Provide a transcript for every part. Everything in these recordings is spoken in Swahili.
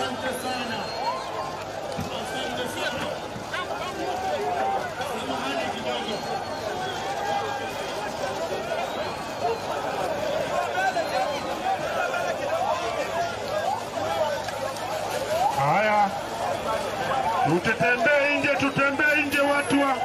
Asante sana. Asante sana. Samahani kidogo. Haya, tutembee nje, tutembee nje watu wa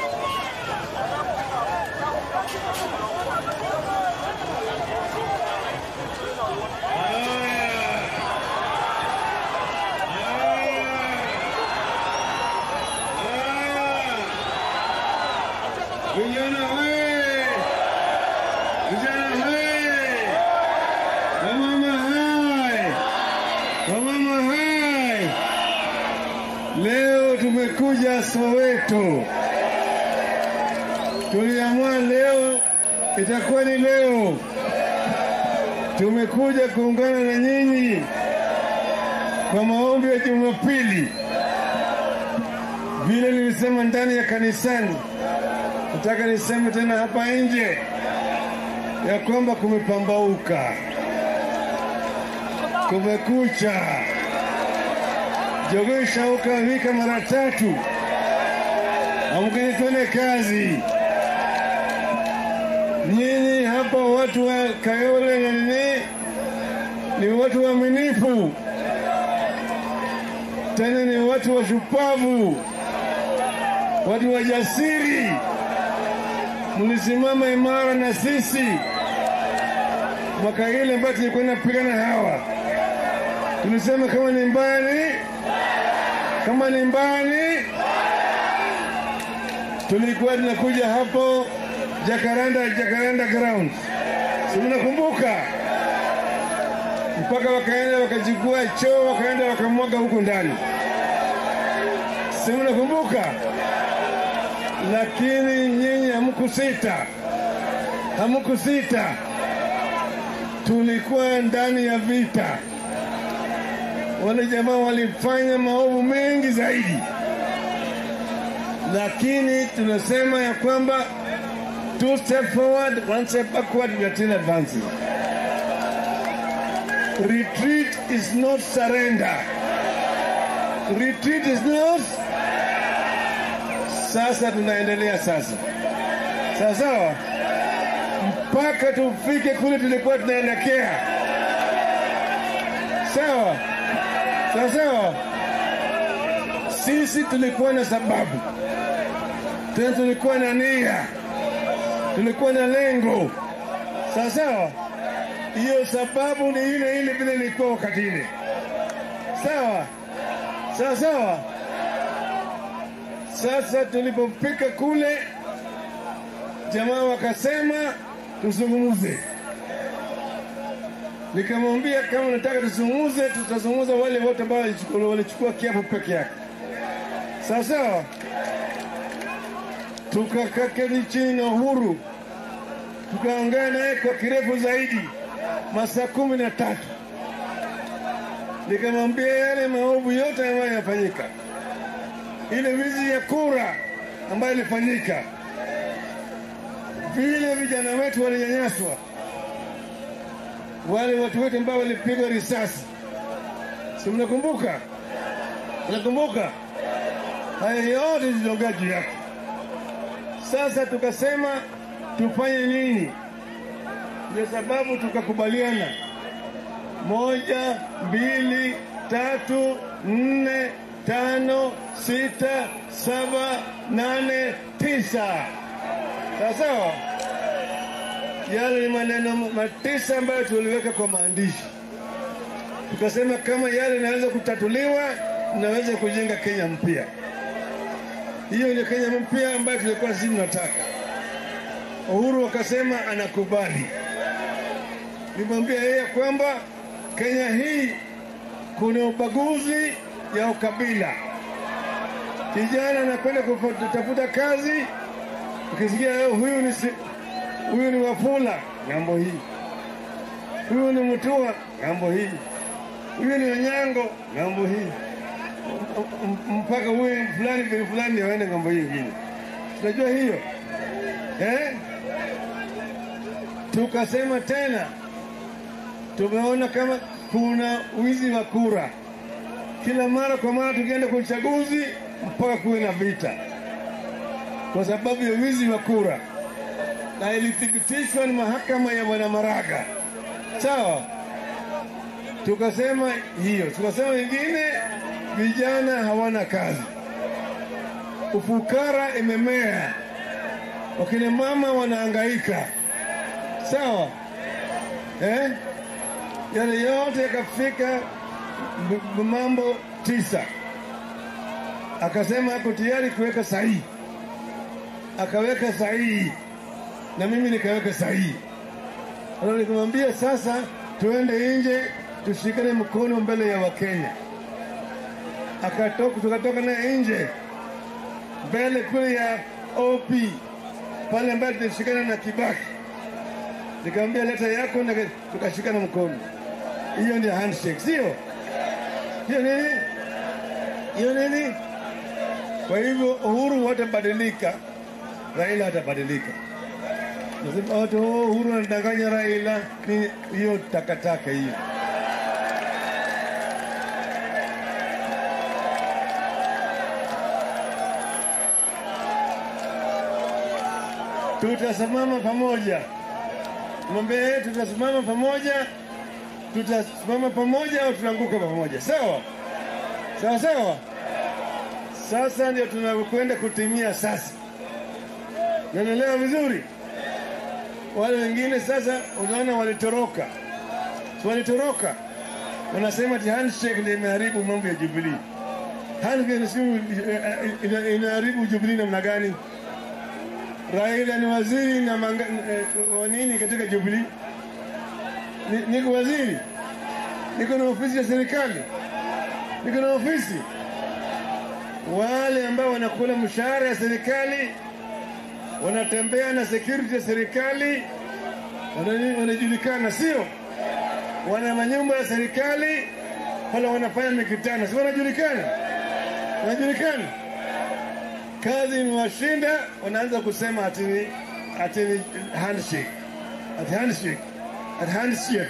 Vijana we! Vijana we! Wamama hai! Wamama hai! Leo tumekuja Soweto. Tuliamua leo itakuwa ni leo. Tumekuja kuungana na nyinyi kwa maombi ya Jumapili, vile nilisema ndani ya kanisani. Nataka niseme tena hapa nje ya kwamba kumepambauka, kumekucha. Jogoo ishauka wika mara tatu, amkeni twende kazi. Nyinyi hapa watu wa Kayole na nini ni watu waaminifu, tena ni watu washupavu, watu wajasiri mlisimama imara na sisi mwaka ile ambayo tulikuwa napigana hawa, tulisema kama ni mbali, kama ni mbali, tulikuwa tunakuja hapo Jacaranda, Jacaranda ground, si mnakumbuka? Mpaka wakaenda wakachukua choo, wakaenda wakamwaga huko ndani, si mnakumbuka? lakini nyinyi hamkusita, hamkusita. Tulikuwa ndani ya vita, wale jamaa walifanya maovu mengi zaidi, lakini tunasema ya kwamba two step forward, one step backward, we are still advancing. Retreat is not surrender. Retreat is not sasa tunaendelea sasa sawa sawa mpaka tufike kule tulikuwa tunaelekea sawa sawa sawa sisi tulikuwa na sababu tena tulikuwa na nia tulikuwa na lengo sawa sawa hiyo sababu ni ile ile vile ilikuwa wakati ile sawa sawa sawa sasa tulipofika kule, jamaa wakasema tuzungumze. Nikamwambia kama nataka tuzungumze, tutazungumza wale wote ambao walichukua walichukua kiapo peke yake, sawa sawa. Tukakaketi chini na Uhuru, tukaongea naye kwa kirefu zaidi, masaa kumi na tatu. Nikamwambia yale maovu yote ambayo yanafanyika ile wizi ya kura ambayo ilifanyika, vile vijana wetu walinyanyaswa, wale watu wetu ambao walipigwa risasi, si mnakumbuka? Mnakumbuka? Haya yote ziliongea juu yake. Sasa tukasema tufanye nini? Ndio sababu tukakubaliana, moja, mbili, tatu, nne, tano, sita, saba, nane, tisa. Sawa sawa. Yale ni maneno matisa ambayo tuliweka kwa maandishi, tukasema kama yale inaweza kutatuliwa, tunaweza kujenga Kenya mpya. Hiyo ndio Kenya mpya ambayo tulikuwa sisi tunataka. Uhuru akasema anakubali. Nimwambia yeye kwamba Kenya hii kuna ubaguzi ya ukabila. Kijana anakwenda kutafuta kazi, ukisikia leo huyu ni si, huyu ni Wafula ng'ambo hii, huyu ni Mutua ng'ambo hii, huyu ni Onyango ng'ambo hii, mpaka huyu fulani bin fulani aende ng'ambo hii ingine. Tunajua hiyo eh? Tukasema tena tumeona kama kuna wizi wa kura kila mara kwa mara tukienda kwa uchaguzi mpaka kuwe na vita kwa sababu ya wizi wa kura, na ilithibitishwa na mahakama ya Bwana Maraga. Sawa, tukasema hiyo, tukasema ingine, vijana hawana kazi, ufukara imemea, wakina mama wanahangaika. Sawa eh? Yale yote yakafika m- m- mambo tisa, akasema ako tayari kuweka sahihi, akaweka sahihi na mimi nikaweka sahihi. Sasa nikamwambia sasa, tuende nje tushikane mkono mbele ya Wakenya. Akatoka, tukatoka naye nje mbele kule ya OP pale ambayo tulishikana na Kibaki, nikamwambia leta yako, na tukashikana mkono. Hiyo ni handshake, sio hiyo nini? Hiyo nini? Kwa hivyo Uhuru hatabadilika, Raila hatabadilika. Nasema watu oh, Uhuru anadanganya Raila, ni hiyo takataka hiyo. Tutasimama pamoja, mwambie tutasimama pamoja, tutasimama pamoja au tutaanguka pamoja, sawa sawa sawa. Sasa ndio tunakwenda kutimia sasa, nanaelewa vizuri wale wengine sasa, unaona walitoroka, Si walitoroka, wanasema ati handshake ndio imeharibu mambo ya Jubilee. Handshake si ina- inaharibu Jubilee namna gani? Raila ni waziri na manga, eh, wa nini katika Jubilee? Ni- Niko waziri, niko na ofisi ya serikali, niko na ofisi. Wale ambao wanakula mshahara ya serikali wanatembea na security ya serikali, wana- wanajulikana, sio? Wana manyumba ya serikali, wala wanafanya mikutano, si wanajulikana? Wanajulikana. Kazi imewashinda, wanaanza kusema ati ni ati ni handshake, ati handshake, ati handshake.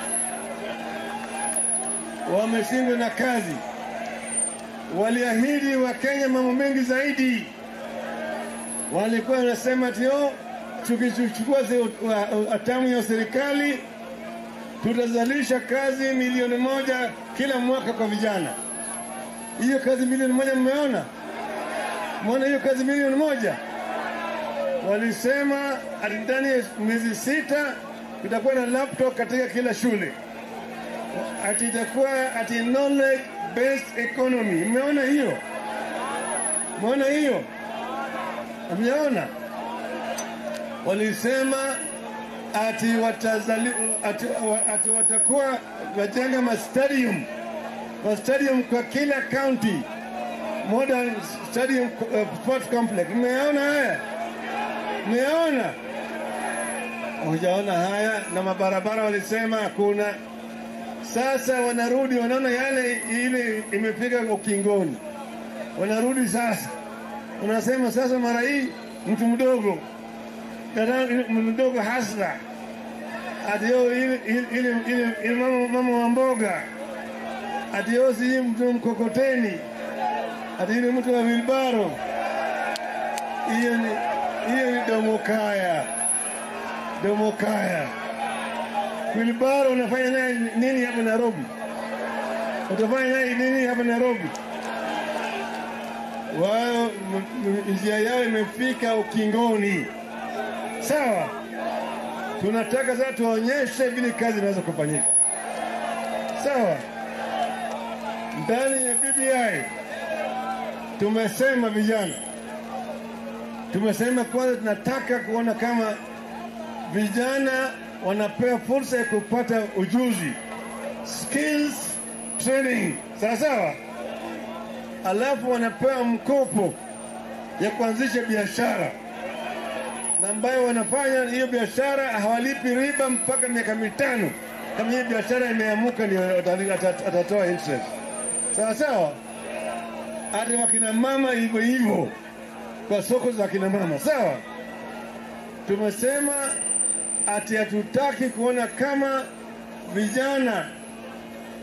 Wameshindwa na kazi. Waliahidi Wakenya mambo mengi zaidi walikuwa wanasema ati oh, tukichukua se- wa- hatamu ya serikali tutazalisha kazi milioni moja kila mwaka kwa vijana. Hiyo kazi milioni moja mmeona? Mmeona hiyo kazi milioni moja? Walisema ati ndani ya miezi sita tutakuwa na laptop katika kila shule, ati itakuwa ati knowledge based economy. Mmeona hiyo? Mmeona hiyo? Hamjaona? Walisema ati, watazali, ati, wa- ati watakuwa wajenga mastadium mastadium kwa kila county, modern stadium uh, sport complex. Mmeona haya? Mmeona? Hujaona haya? Na mabarabara walisema hakuna. Sasa wanarudi, wanaona yale ile imefika ukingoni, wanarudi sasa unasema sasa, mara hii mtu mdogo dada- mtu mdogo hasla ati yo ile ile- ile- ile- ile mama mama wa mboga ati yo si mtu mkokoteni ati ile mtu wa wilbaro. Hiyo ni hiyo ni domokaya, domokaya. Wilbaro unafanya naye nini hapa Nairobi? Utafanya naye nini hapa Nairobi? wao m- m- njia yao imefika ukingoni. Sawa, tunataka sasa tuonyeshe vile kazi inaweza kufanyika. Sawa, ndani ya BBI tumesema vijana, tumesema kwanza, tunataka kuona kama vijana wanapewa fursa ya kupata ujuzi, skills training, sawa sawa alafu wanapewa mkopo ya kuanzisha biashara na ambayo wanafanya hiyo biashara hawalipi riba mpaka miaka mitano. Kama hiyo biashara imeamuka, ndio atali- ata- atatoa interest. Sawa sawa, hata wakina mama hivyo hivyo, kwa soko za kina mama. Sawa, tumesema ati hatutaki kuona kama vijana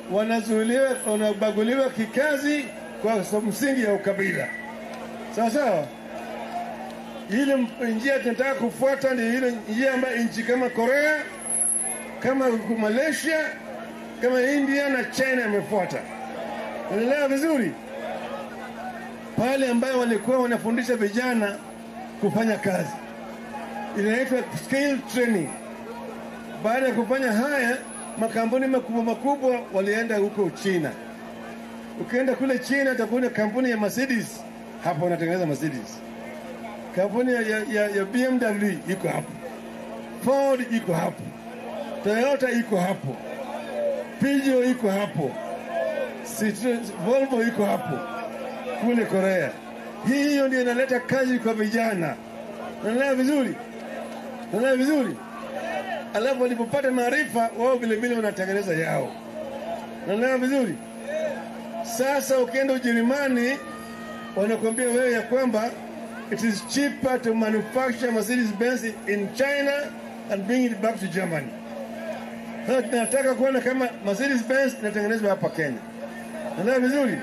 wanazuiliwa, wanabaguliwa kikazi kwa sababu msingi ya ukabila. Sawa sawa. Ile njia tunataka kufuata ni ile njia ambayo nchi kama Korea, kama Malaysia, kama India na China imefuata. Unaelewa vizuri? Pale ambayo walikuwa wanafundisha vijana kufanya kazi, inaitwa skill training. Baada ya kufanya haya, makampuni makubwa makubwa walienda huko China. Ukienda kule China utakuta kampuni ya Mercedes hapo wanatengeneza Mercedes, kampuni ya, ya, ya, ya BMW iko hapo, Ford iko hapo, Toyota iko hapo, Peugeot iko hapo, Citroen, Volvo iko hapo kule Korea. Hii hiyo ndio inaleta kazi kwa vijana. Unaelewa vizuri? Unaelewa vizuri? Alafu walipopata maarifa wao vile vile wanatengeneza yao. Unaelewa vizuri? Sasa ukienda Ujerumani wanakuambia wewe ya kwamba it is cheaper to manufacture Mercedes Benz in China and bring it back to Germany. Sasa tunataka kuona kama Mercedes Benz inatengenezwa hapa Kenya. Unaelewa vizuri?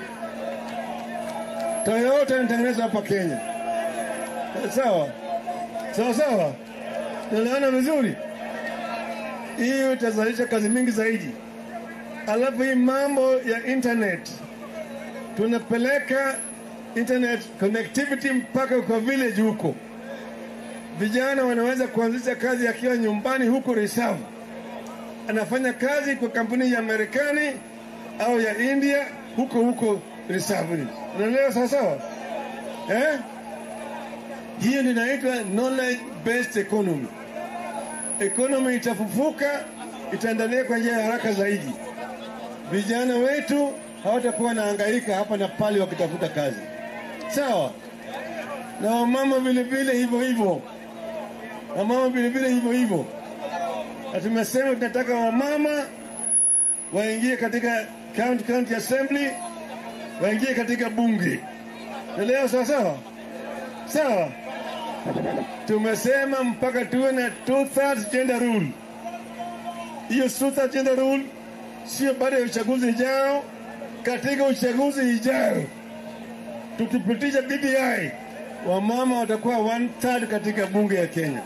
Toyota inatengenezwa hapa Kenya. Sawa sawa sawa, tunaelewana vizuri. Hiyo itazalisha kazi mingi zaidi. Alafu hii mambo ya internet, tunapeleka internet connectivity mpaka kwa village huko. Vijana wanaweza kuanzisha kazi akiwa nyumbani huko Reserve, anafanya kazi kwa kampuni ya Marekani au ya India huko huko Reserve. Unaelewa sawa sawa, eh? Hiyo ndio inaitwa knowledge based economy. Economy itafufuka, itaendelea kwa njia ya haraka zaidi. Vijana wetu hawatakuwa wanahangaika hapa na pale wakitafuta kazi, sawa. Na wamama vile vile hivyo hivyo, wamama vile vile hivyo hivyo. Na tumesema tunataka wamama waingie katika county, county assembly, waingie katika bunge. Naelewa sawa sawa sawa. Tumesema mpaka tuwe na two thirds gender rule. Hiyo two thirds gender rule sio baada ya uchaguzi ijao, katika uchaguzi ijao tukipitisha BBI, wamama watakuwa one third katika bunge ya Kenya.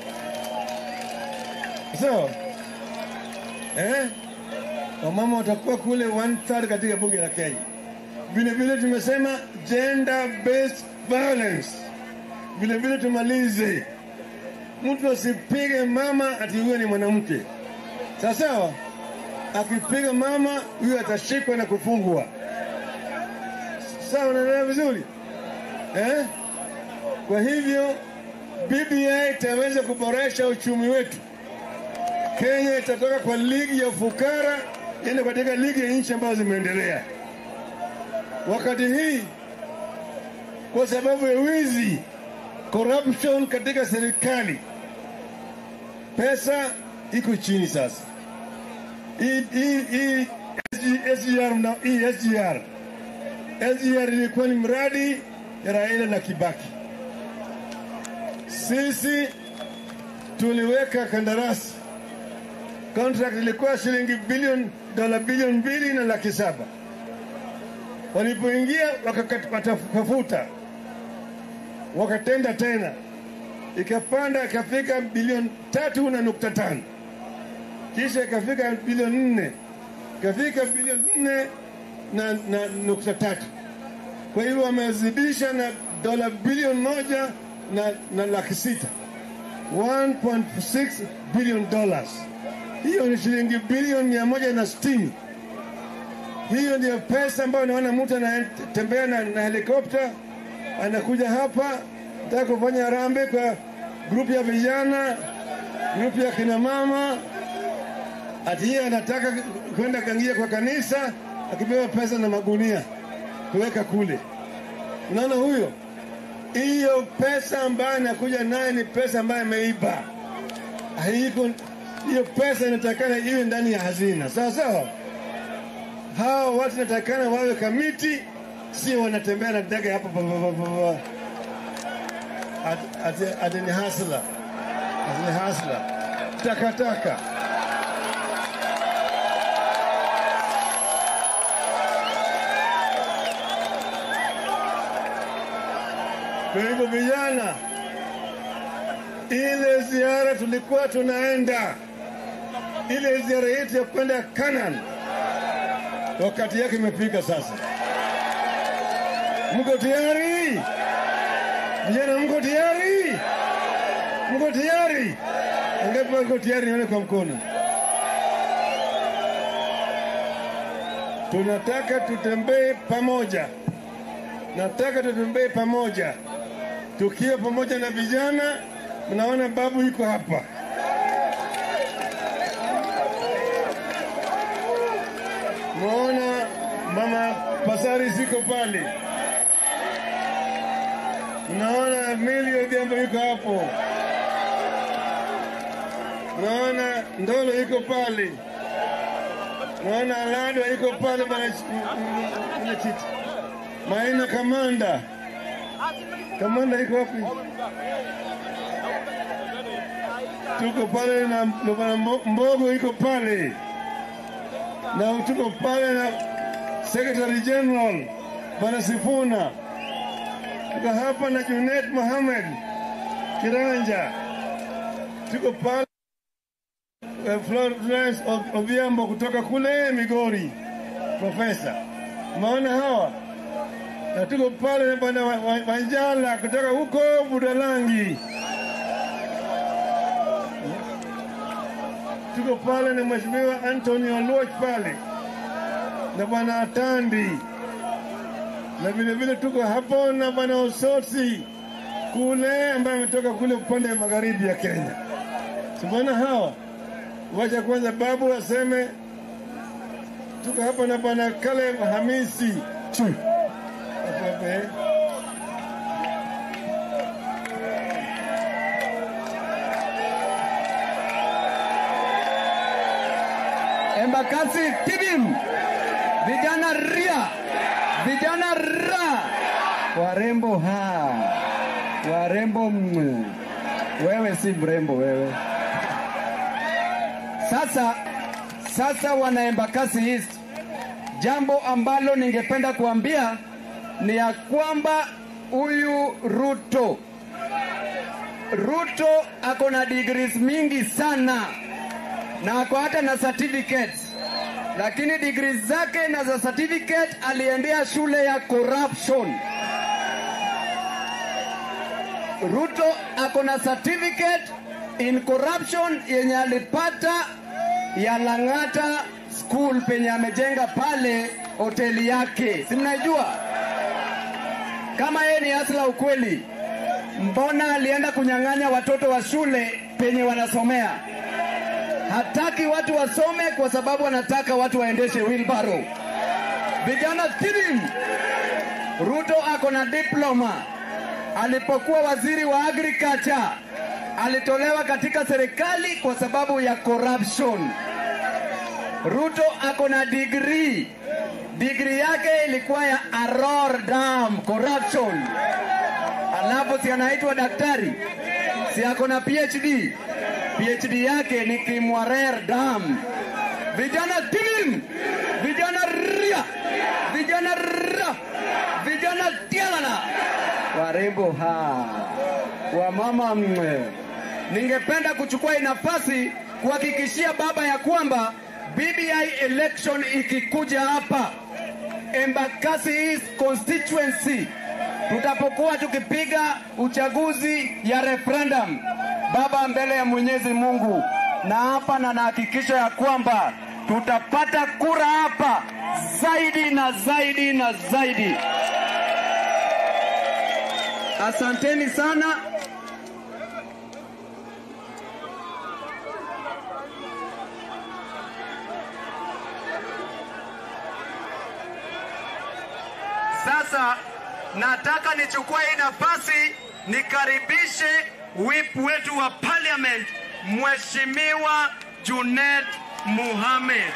So, eh? Wamama watakuwa kule one third katika bunge la Kenya. Vile vile tumesema gender based violence vile vile tumalize, mtu asipige mama ati huyo ni mwanamke. Sawa sawa, akipiga mama huyo atashikwa na kufungwa. Sawa, unaelewa vizuri eh? Kwa hivyo BBI itaweza kuboresha uchumi wetu. Kenya itatoka kwa ligi ya ufukara iende katika ligi ya nchi ambazo zimeendelea. Wakati hii kwa sababu ya wizi corruption katika serikali, pesa iko chini sasa. Hii hii hii SGR na hii SGR SGR ilikuwa ni mradi ya Raila na Kibaki. Sisi tuliweka kandarasi, contract ilikuwa shilingi bilioni dola bilioni mbili na laki saba. Walipoingia wakatafuta wakatenda tena, ikapanda ikafika bilioni tatu na nukta tano kisha ikafika bilioni nne ikafika bilioni nne na, na nukta tatu Kwa hivyo wamezidisha na dola bilioni moja na, na laki sita 1.6 billion dollars. Hiyo ni shilingi bilioni mia moja na sitini. Hiyo ndio pesa ambayo naona mtu anatembea na, na helikopta anakuja hapa nataka kufanya harambee kwa grupu ya vijana, grupu ya kina mama, ati yeye anataka kwenda kangia kwa kanisa, akipewa pesa na magunia kuweka kule. Unaona huyo, hiyo pesa ambayo anakuja naye ni pesa ambayo ameiba. Haiko hiyo pesa inatakana iwe ndani ya hazina, sawa sawa. Hawa watu natakana wawe kamiti, sio wanatembea na ndege hapa pa- pa- pa- pa- pa. Ati- ati- ati ni hasla, ati ni hasla, takataka. Kwa hivyo vijana, ile ziara tulikuwa tunaenda, ile ziara yetu ya kwenda Canaan, wakati yake imefika sasa. Mko tayari? Vijana, mko tayari? Mko tayari? Angapi wako tayari? Nione kwa mkono. Tunataka tutembee pamoja, nataka tutembee pamoja, tukiwa pamoja na vijana. Mnaona babu yuko hapa, mnaona mama Pasari ziko pale, mnaona Mili Odhiambo yuko hapo, mnaona Ndolo yuko pale naona Alado iko pale mwenyekiti, Maina Kamanda, Kamanda iko wapi? Tuko pale na na bwana Mbo- Mbogo iko pale na tuko pale na Secretary General bwana Sifuna, tuko hapa na Junet Mohamed Kiranja, tuko pale eh, Florence O- Odhiambo kutoka kule Migori, profesa. Maona hawa na tuko pale na bwana Wa- Wa- Wanjala kutoka huko Budalangi, tuko pale na mheshimiwa Anthony Oluoch pale na bwana Atandi, na vile vile tuko hapo na bwana Osotsi kule ambaye ametoka kule upande wa magharibi ya Kenya. Simuona hawa Wacha kwanza babu aseme. Tuko hapa na bwana Caleb Hamisi Chu. Hapo hapo, eh. Embakasi Tibim, vijana ria, vijana ra, warembo ha, warembo mwe. Wewe si mrembo wewe. Sasa, sasa wana Embakasi East, jambo ambalo ningependa kuambia ni ya kwamba huyu Ruto Ruto ako na degrees mingi sana na ako hata na certificates, lakini degrees zake na za certificate aliendea shule ya corruption. Ruto ako na certificate in corruption yenye alipata ya Lang'ata school penye amejenga pale hoteli yake, si mnaijua? Kama yeye ni asla ukweli, mbona alienda kunyang'anya watoto wa shule penye wanasomea? Hataki watu wasome kwa sababu anataka watu waendeshe wheelbarrow. Vijana tirim, Ruto ako na diploma. Alipokuwa waziri wa agriculture alitolewa katika serikali kwa sababu ya corruption. Ruto ako na degree. Degree yake ilikuwa ya Aror Dam corruption. Alafu si anaitwa daktari, si ako na PhD. PhD yake ni Kimwarer Dam. Vijana tilim, vijana ria, vijana ra, vijana tialala, warembo ha, wamama mwe. Ningependa kuchukua hii nafasi kuhakikishia baba ya kwamba BBI election ikikuja hapa Embakasi East constituency tutapokuwa tukipiga uchaguzi ya referendum, baba, mbele ya Mwenyezi Mungu na hapa, na nahakikisha ya kwamba tutapata kura hapa zaidi na zaidi na zaidi. Asanteni sana. Sasa nataka nichukue hii nafasi nikaribishe whip wetu wa parliament Mheshimiwa Junet Mohamed.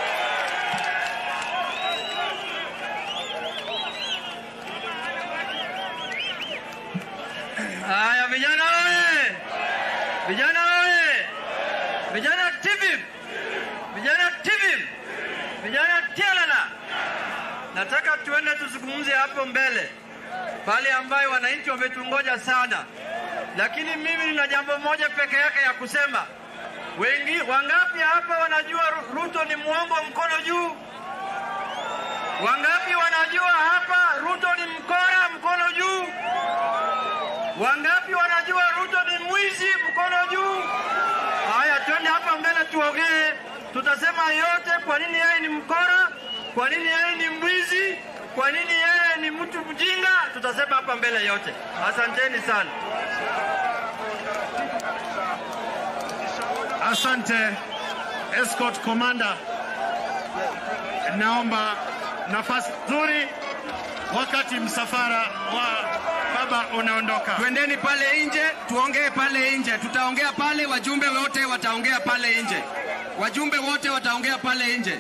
Haya vijana oye! Vijana oye! Vijana TV! Vijana TV! Vijana Tialala! Nataka tuende tuzungumze hapo mbele. pale ambayo wananchi wametungoja sana, lakini mimi nina jambo moja peke yake ya kusema. Wengi wangapi hapa wanajua Ru- Ruto ni mwongo? Mkono juu. Wangapi wanajua hapa Ruto ni mkora? Mkono juu. Wangapi wanajua Ruto ni mwizi? Mkono juu. Haya, twende hapa mbele tuongee, tutasema yote, kwa nini yeye ni mkora, kwa nini yeye ni mwizi, kwa nini yeye ni mtu mjinga, tutasema hapa mbele yote. Asanteni sana. Asante escort commander, naomba nafasi nzuri wakati msafara wa baba unaondoka. Twendeni pale nje tuongee pale nje, tutaongea pale, wajumbe wote wataongea pale nje, wajumbe wote wataongea pale nje.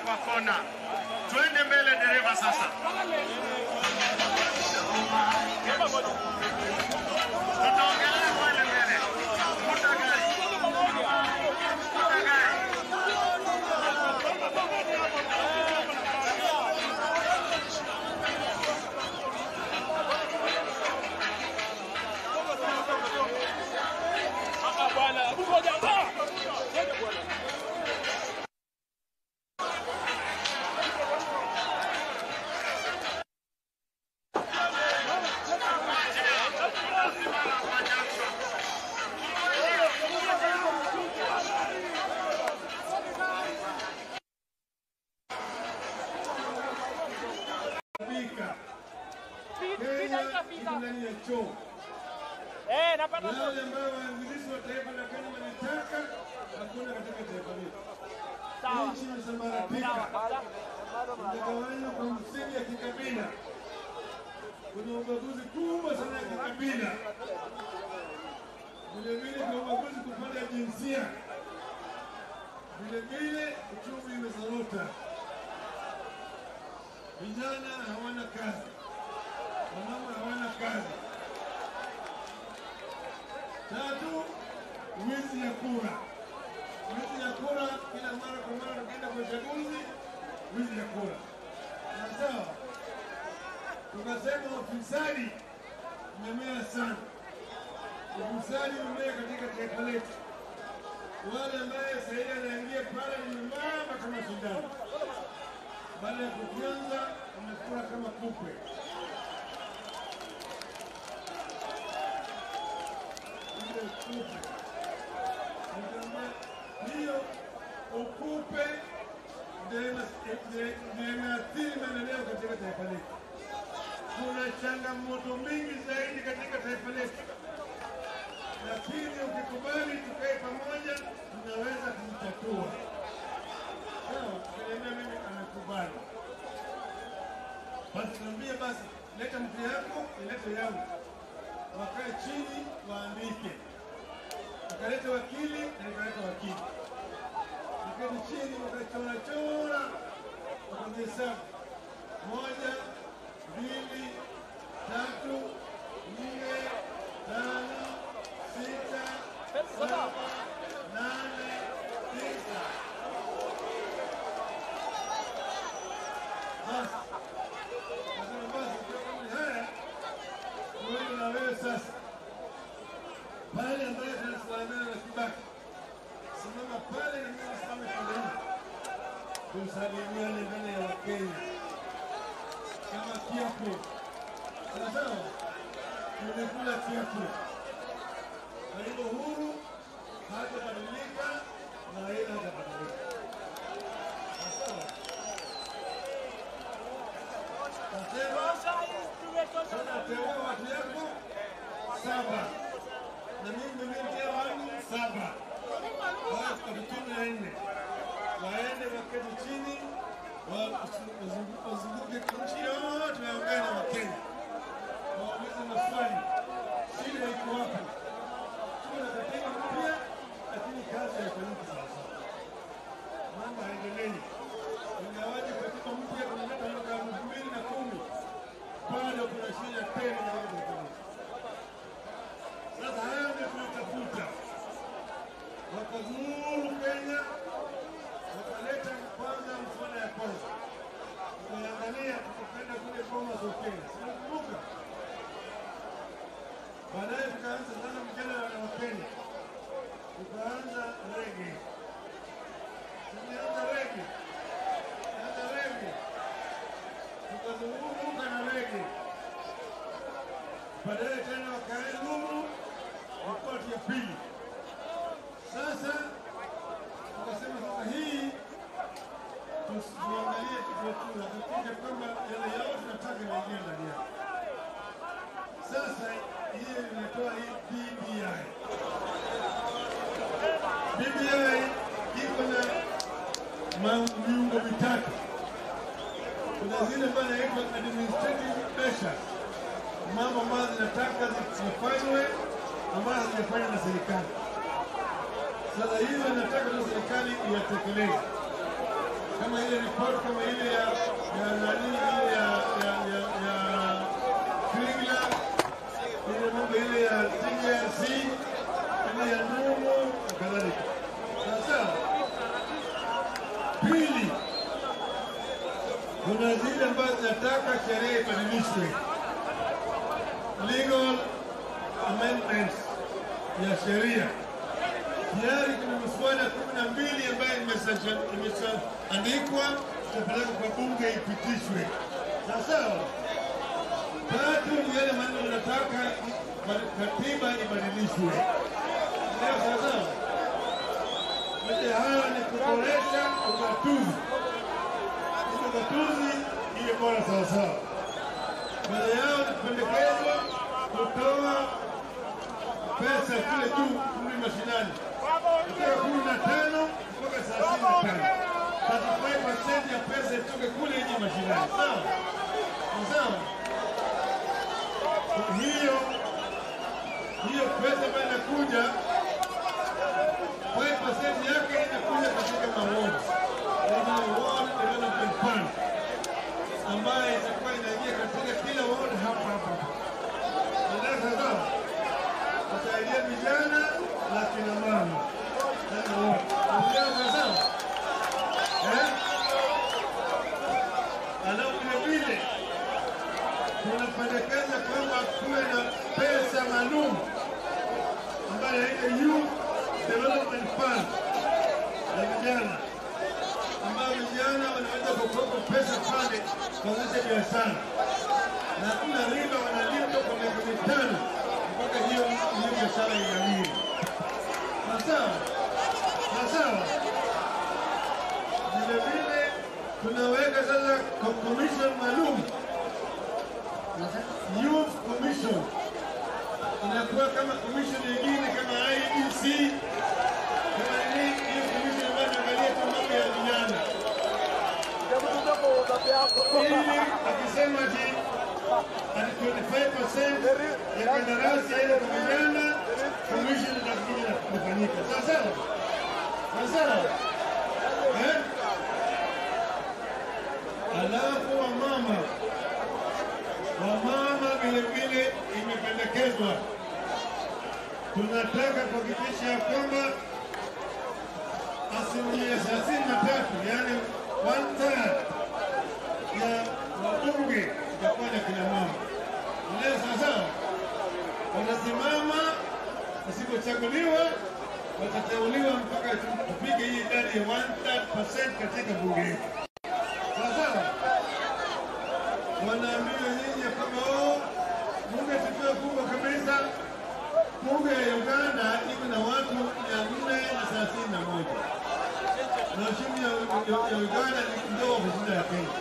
kwa kona. Twende mbele, dereva sasa. Tutaongelea pale mbele. Vuta gari. Vuta gari. Fika. Kenya iko ndani ya choo. Eh, napata Wale ambao waanzilishi wa taifa la Kenya walitaka hakuna katika taifa letu. Nchi imesambaratika, imegawanywa kwa msingi ya kikabila. Kuna ubaguzi kubwa sana ya kikabila, vilevile kuna ubaguzi kwa upande wa jinsia, vilevile uchumi umezorota, vijana hawana kazi, wamama hawana kazi. Tatu, wizi ya kura. Wizi ya kura kila mara kwa mara tukienda kwa uchaguzi, wizi ya kura. Na sawa, tukasema ufisadi umemea sana, ufisadi umemea katika taifa letu. Wale ambaye sahii anaingia pale ni mama kama shindano, baada ya kufyonza amekula kama kupe. ile ukupe. Nikamwambia, hiyo ukupe ndio ina- ndio- ndio inaathiri maendeleo katika taifa letu. Kuna changamoto mingi zaidi katika taifa letu, lakini ukikubali tukae pamoja, tunaweza kuzitatua. Sawa, akaniambia mimi amekubali. Basi niambie basi, leta mtu yako, ilete yangu wakae chini waandike. Wakaleta wakili na nikaleta wakili, wakati chini wakachora chora, wakazihesabu moja, mbili, tatu, nne, tano, sita, saba, nane, tisa. Basi nasema basi, kwa kama ni haya tuende na wewe sasa pale ambaye tunasalamiana na Kibaki, simama pale na mimi nisimame pale hivi, tusalimiane mbele ya Wakenya kama kiapo. Sawa sawa, tumekula kiapo. Kwa hivyo Uhuru hatabadilika na Raila hatabadilika. Sawa sawa, nasema tunateua watu yako saba na mimi nimetea wangu saba, watu kumi na nne waende waketi chini wa- wazungu- wazunguke nchi yote waongee na Wakenya, waulize maswali, shida iko wapi? Tuwe na katiba mpya, lakini kazi haifanyiki sawasawa, mambo haendelei. Ingawaje katiba mpya tunaleta mwaka elfu mbili na kumi bado kuna shida tena katika taifa letu. Sasa haya ndio tunatafuta. Wakazuru Kenya, wakaleta kwanza mswada ya kwanza, tukaangalia, tukaenda kule Bomas of Kenya, sinakumbuka. Baadaye tukaanza sasa mjadala wa Kenya, tukaanza rege, tulianza rege, anza rege, tukazunguka na rege baadaye tena wakaeluru ripoti ya pili. Sasa tukasema sasa hii tusi- tuangalie tuhakikishe kwamba yale yao tunataka inaingia ndani yake. Sasa hiyo inatoa hii BBI. BBI iko na ma- viungo vitatu. Kuna zile ambazo inaitwa administrative measures mambo ambayo zinataka zifanywe ambayo hazijafanywa na serikali. Sasa hizo inataka tu serikali iyatekeleze. kama ile report kama ile ya ya nani ile ya ya ya ya Kringla ile mambo ile ya TRC ile ya Numu na kadhalika. Sasa pili, kuna zile ambazo zinataka sheria ibadilishwe, legal amendments ya sheria tayari kuna miswada kumi na mbili ambayo imeshaandikwa itapelekwa kwa bunge ipitishwe. Sawasawa. Tatu ni yale maneno yanataka katiba ibadilishwe. Leo sawasawa. Yote haya ni kuboresha ugatuzi, ili ugatuzi iwe bora sawasawa. Baada yao ni kupendekezwa kutoa pesa kule juu kule mashinani kutoka kumi na tano mpaka thelathini na tano. 35% ya pesa itoke kule nje mashinani. Sawa sawa. Hiyo hiyo pesa ambayo inakuja 5% yake inakuja katika mawodi ward development fund ambayo itakuwa inaingia katika kila ward hapa hapa. Ndio sawa kusaidia vijana na kina mama na wote. Vijana sawa? Eh? Alafu vile vile tunapendekeza kwamba kuwe na pesa maalum ambayo inaitwa Youth Development Fund ya vijana ambayo vijana wanaweza kukopa pesa pale kuanzisha biashara na hakuna riba wanalipa kwa miaka mitano mpaka hiyo hiyo biashara inawiri. Sawa sawa. Vile vile tunaweka sasa ko- commission maalum, youth commission inakuwa kama commission nyingine kama IEBC kama nini, hiyo commission ambayo inaangalia tu mambo ya vijana, ili akisema ati ati 25% ya kandarasi yaende kwa vijana, commission itakuja kufanyika. Sawa sawa, sawa sawa, eh? Alafu wamama, wamama vile vile imependekezwa, tunataka kuhakikisha ya kwamba asilimia thelathini na tatu yaani one third ya wabunge itakuwa na kina mama. Leo sawasawa, watasimama wasipochaguliwa watateuliwa mpaka tupige hii idadi ya one third percent katika bunge hili. Sawasawa, wanaambia nyinyi ya kwamba oh, bunge tukiwa kubwa kabisa. Bunge ya Uganda iko na watu mia nne na thelathini na moja na uchumi ya, ya, ya Uganda ni kidogo kushinda ya Kenya.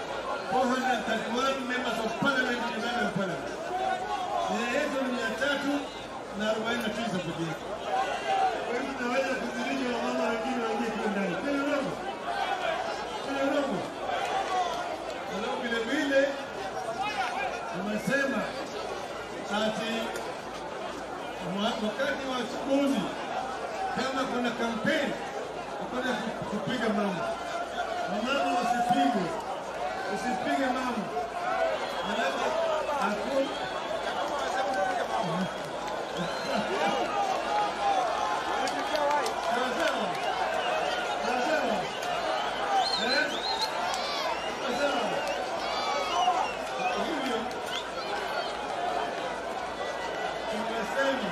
431 members of parliament in Uganda parliament. Nia yetu ni mia tatu na arobaini na tisa peke yake. Kwa hivyo tunaweza kuzilisha wamama wengine waingie kule ndani. Kweli urongo? Kweli urongo? Alafu vile vile tumesema ati mwa- wakati wa uchaguzi kama kuna kampeni hakuna ku- kupiga mama, wamama wasipigwe, usipige mama, alafu hakuna sawa sawa sawa sawa eh sawa sawa hivyo tumesema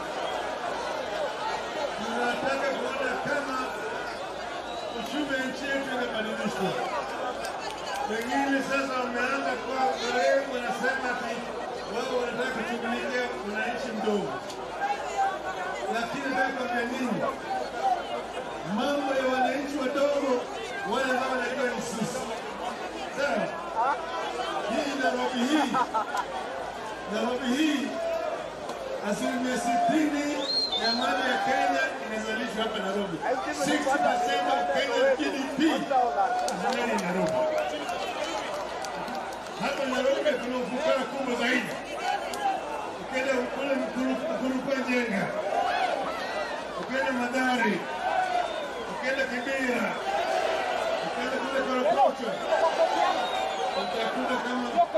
tunataka kuona kama uchumi wa nchi yetu inabadilishwa. Wengine sasa wameanza kuwa werevu, wanasema ati wao wanataka kushughulikia wananchi mdogo, lakini nataka kuambia nini, mambo ya wananchi wadogo wale ambao wanajua ni sisi. Sawa, hii Nairobi hii Nairobi hii asilimia sitini ya mali ya Kenya inazalishwa hapa Nairobi. 60% of Kenya's GDP is made in Nairobi. Hapa Nairobi kuna ufukara kubwa zaidi. Ukienda kule Mkurupa Njenga, ukienda Madari, ukienda Kibera, ukienda kule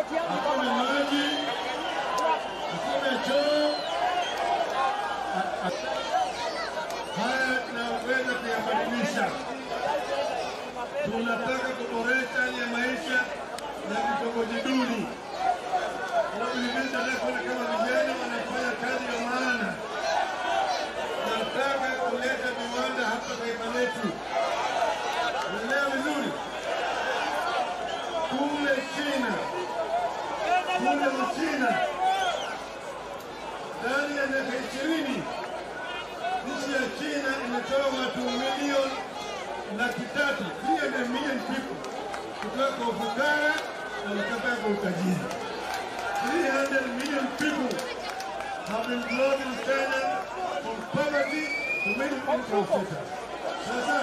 hakuna maji, hakuna choo. Haya tunaweza kuyabadilisha. Tunataka kuboresha hali ya maisha ya vitongoji duni. Na vilevile tunataka kuona kama vijana wanafanya kazi ya maana. Tunataka kuleta viwanda hapa taifa letu. Unaelewa vizuri? Kule China, kule Uchina, ndani ya miaka ishirini nchi ya China imetoa watu milioni laki tatu 300 million people kutoka kwa ufukara na wakapata kwa utajiri. 300 million people have been brought in China from poverty to middle income status. Sasa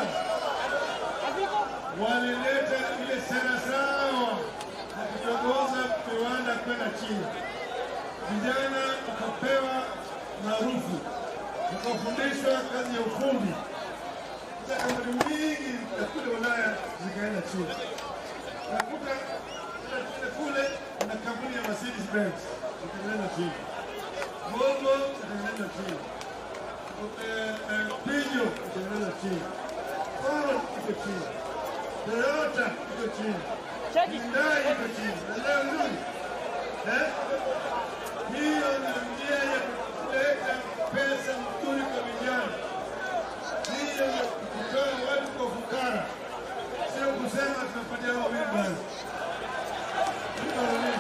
walileta ile sera sawa na kutongoza viwanda kwenda China. Vijana wakapewa maarufu, wakafundishwa kazi ya ufundi. Sasa kampuni nyingi za kule Ulaya zikaenda China. Nakuta kule kule kuna kampuni ya Mercedes Benz ikaenda China, Volvo ikaenda China, Eh, eh, Peugeot ikaenda China, Ford iko China, Toyota iko China, Hyundai iko China. Unaelewa vizuri eh? Hiyo ni njia ya kuleta pesa mzuri kwa vijana, hiyo ya kutoa watu kwa fukara, sio kusema tunapatia wawili basi. Tuko wawili.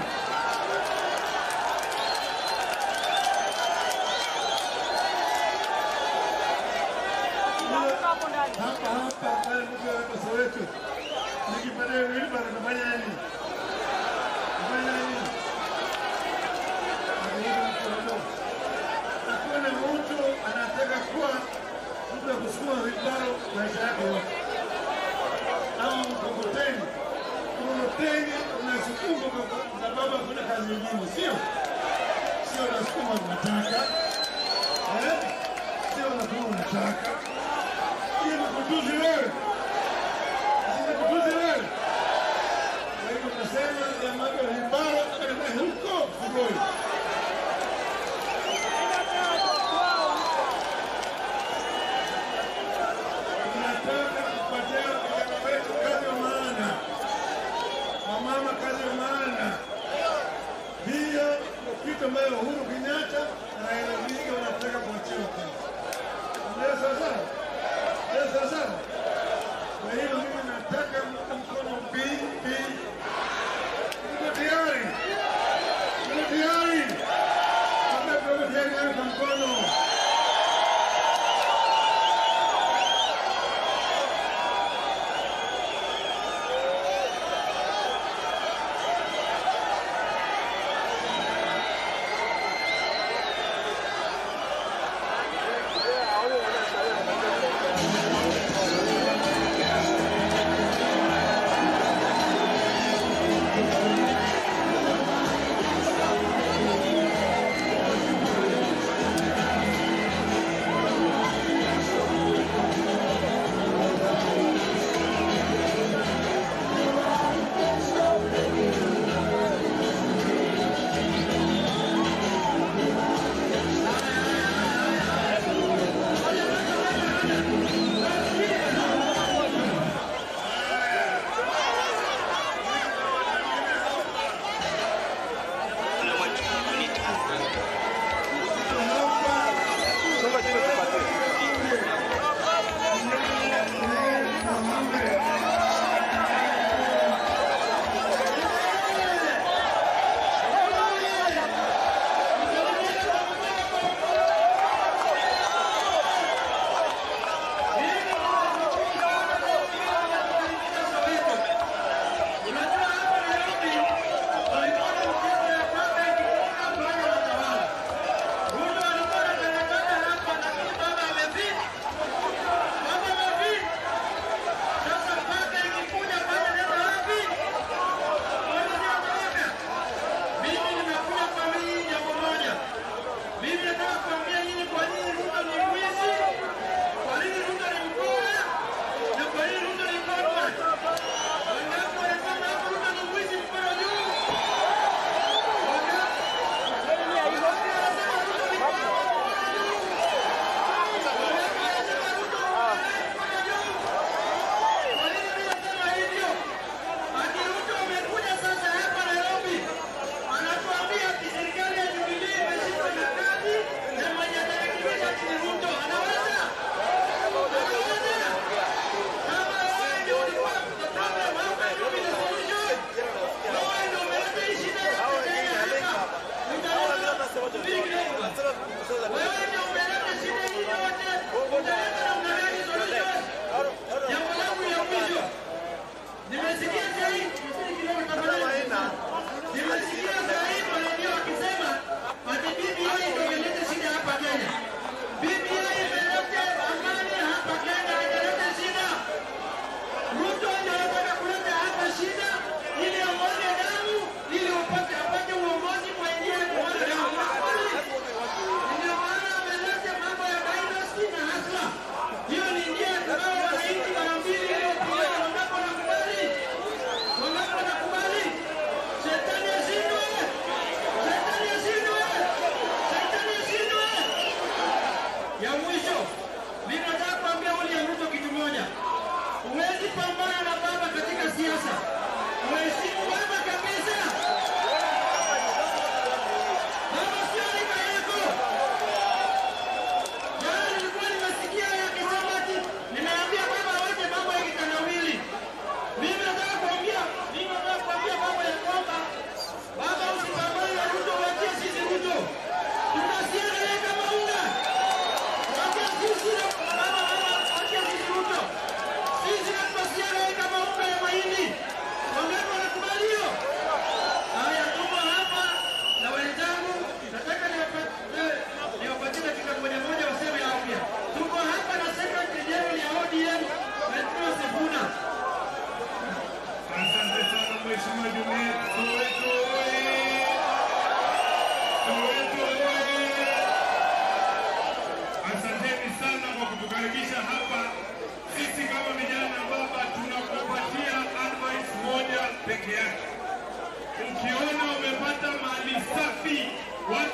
hapa hapa pale mtu hapa Soweto, nikipatia wheelbarrow nafanya nini? Nafanya nini? Nakuja mkono. Hakuna mtu anataka kuwa mtu wa kusukuma wheelbarrow maisha yake yote, au mkokoteni. Mkokoteni unasukuma kwa sababu hakuna kazi nyingine, sio sio, unasukuma unataka, eh? sio unasukuma unataka hiyo ni kutuzi wewe, si ni kutuzi wewe. Kwa hivyo tunasema jamaa wa Limbaro akaenda huko Sugoi. Tunataka kupatia vijana wetu kazi ya maana, wamama kazi ya maana. Hiyo ndio kitu ambayo Uhuru Kenyatta na Raila Odinga wanataka kuachiwa kazi. Ndio sasa Ndio sasa. Kwa hiyo mimi nataka mtu mkono mbili mbili. Niko tayari. Niko tayari. Nataka tuwe tayari kwa mkono. Unajua hapa Nairobi walikuwa na mchezo ya kwamba ikitoka pale watawala.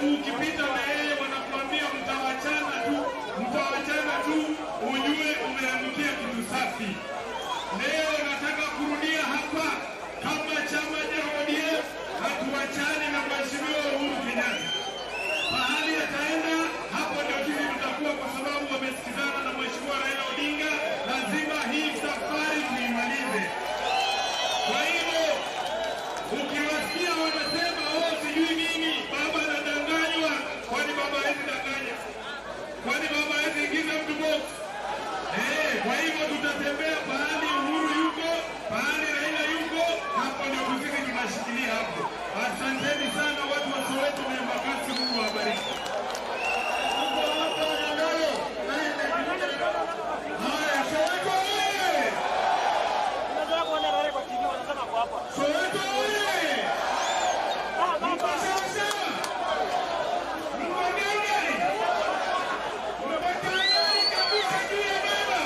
watu ukipita na yeye wanakuambia mtawachana tu, mtawachana tu, ujue umeangukia kitu safi. Leo nataka kurudia hapa kama chama cha ODM hatuachani na Mheshimiwa Uhuru Kenyatta. Pahali ataenda hapo ndio sisi tutakuwa, kwa sababu wamesikizana na Mheshimiwa Raila Odinga. Lazima hii safari tuimalize. Kwa hivyo ukiwasikia wanasema oh, sijui nini, baba anadanganywa, kwani baba hawezi danganya? Kwani baba hawezi ingiza mtu box? Eh, kwa hivyo tutatembea pahali Uhuru yuko, pahali Raila yuko, hapo ndio sisi tunashikilia hapo. Asanteni sana watu wa Soweto na Embakasi, Mungu awabariki. Haya, Soweto oye! Unataka kuona rare kwa TV wanasema kwa hapa. Soweto oye! Mko sawa sawa? Mko gani? Mko tayari kabisa juu ya baba?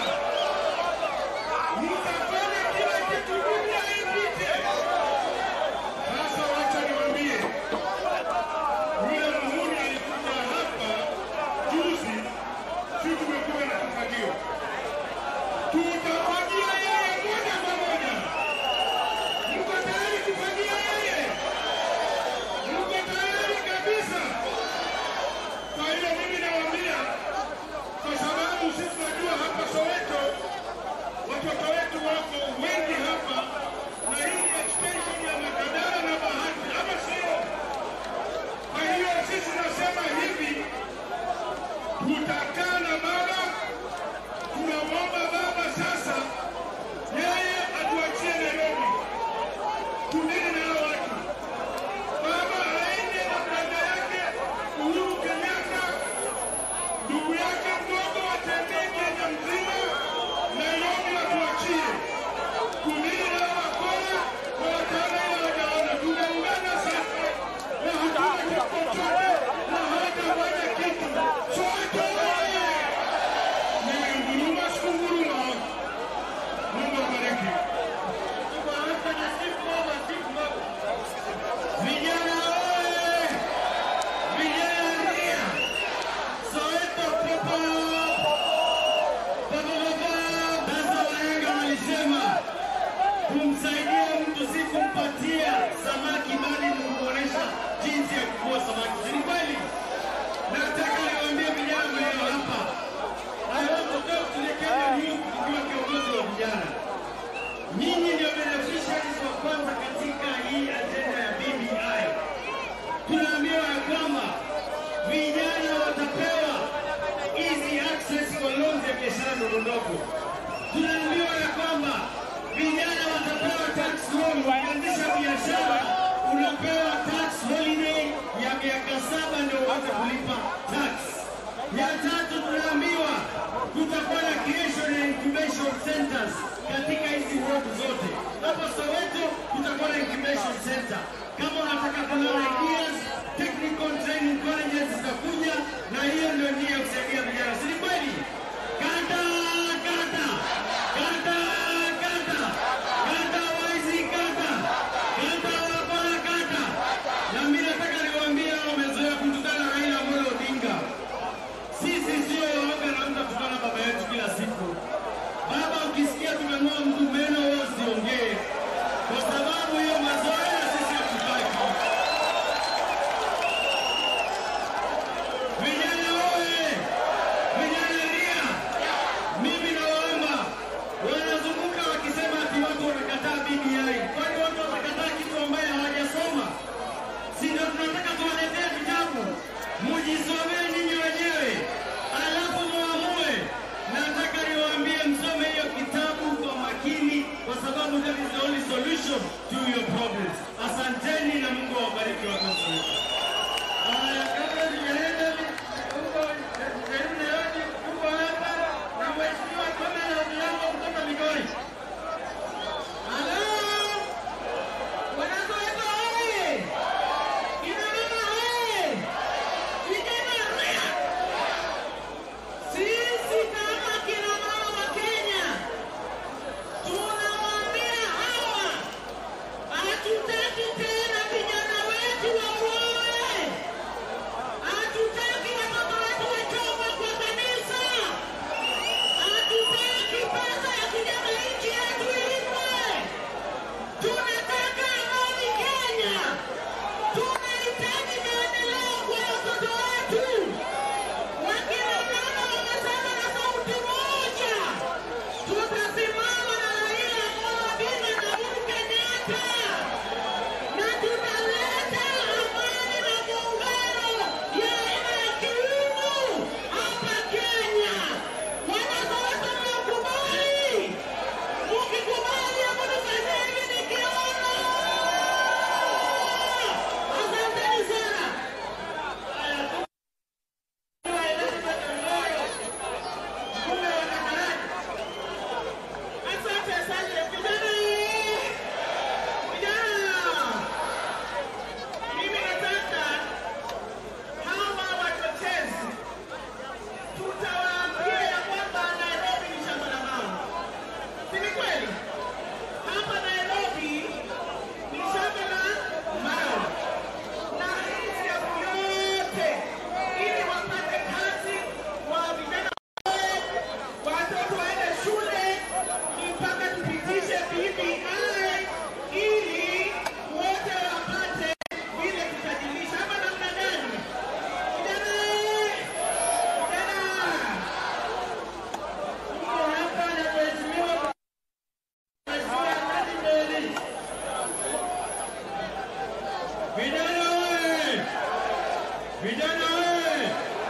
Mtafanya kila kitu dunia ipite. Sasa wacha niwaambie, yule Muhuri alikuja hapa juzi, si tumekuwa na kifagio, tutafagia yeye moja kwa moja. Mko tayari kufagia yeye? Mko tayari kabisa? Kwa hiyo mimi nawaambia, kwa sababu sisi tunajua hapa Soweto watoto wetu wako wengi hapa, na hii ni extension ya Makadara na Bahati, ama sio? Kwa hiyo sisi tunasema hivi, tutakaa na baba, tunamwomba baba sasa yeye atuachie Nairobi, tunene na hao watu. Baba aende na brada yake Uhuru Kenyatta, ndugu yake mdogo watembee Kenya mzima, Nairobi watuachie kunini na wakora kwa watana ile wajaona. Tumeungana sasa na hatuna kitu chochote na hawatafanya kitu. Soweto oye! Nimenguruma sikunguruma. Mungu abariki. Vijana oye! Vijana ria! Soweto popo! Popo popo! Sasa wahenga walisema kumsaidia mtu si kumpatia samaki bali ni kumwonyesha jinsi ya kuvua samaki. Si ni kweli? Nataka niwaambie vijana mlio hapa, I want to talk to the Kenyan youth tukiwa kiongozi wa vijana. Nyinyi ndio beneficiaries wa kwanza katika hii ajenda ya BBI. Tunaambiwa ya kwamba vijana watapewa easy access kwa loans ya biashara ndogo ndogo. Tunaambiwa ya kwamba vijana watapewa tax loan. Ukianzisha biashara unapewa tax holiday ya miaka saba ndio uanze kulipa tax. Ya tatu tunaambiwa kutakuwa na creation and incubation centers katika hizi ward zote. Hapa Soweto kutakuwa na incubation center. Kama unataka kuna ideas, technical training colleges zitakuja, na hiyo ndio nia ya kusaidia vijana, si ni kweli? Kata kata kata kata kata waizi kata kata wakora kata. Na mimi nataka niwaambie hao wamezoea kutukana Raila Amolo Odinga. Sisi sio waoga na mtu atukana baba yetu kila siku. Baba, ukisikia tumeng'oa mtu meno, wewe usiongee, kwa sababu hiyo mazoea sisi hatutaki. Vijana wewe!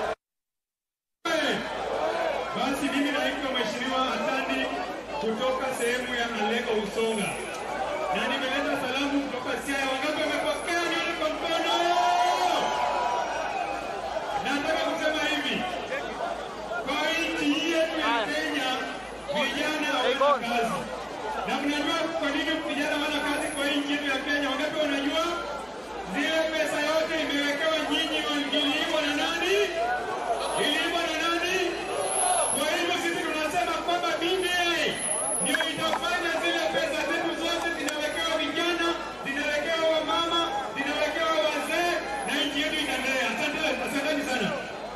Basi mimi naitwa Mheshimiwa Hasani kutoka sehemu ya Alego Usonga, na nimeleta salamu kutoka Siaya. Wangapi wamepokea? Nione kwa mkono. Nataka kusema hivi, kwa nchi hii yetu ya Kenya vijana hawana kazi, na mnajua kwa nini vijana hawana kazi kwa nchi yetu ya Kenya? Wangapi wanajua? Zile pesa yote imewekewa nyinyi, iliibwa na nani? Iliibwa na nani? Kwa hivyo sisi tunasema kwamba BBI ndio itafanya zile pesa zetu zote zinawekewa vijana, zinawekewa wamama, zinawekewa wazee na nchi yetu itaendelea. Asante, asanteni sana.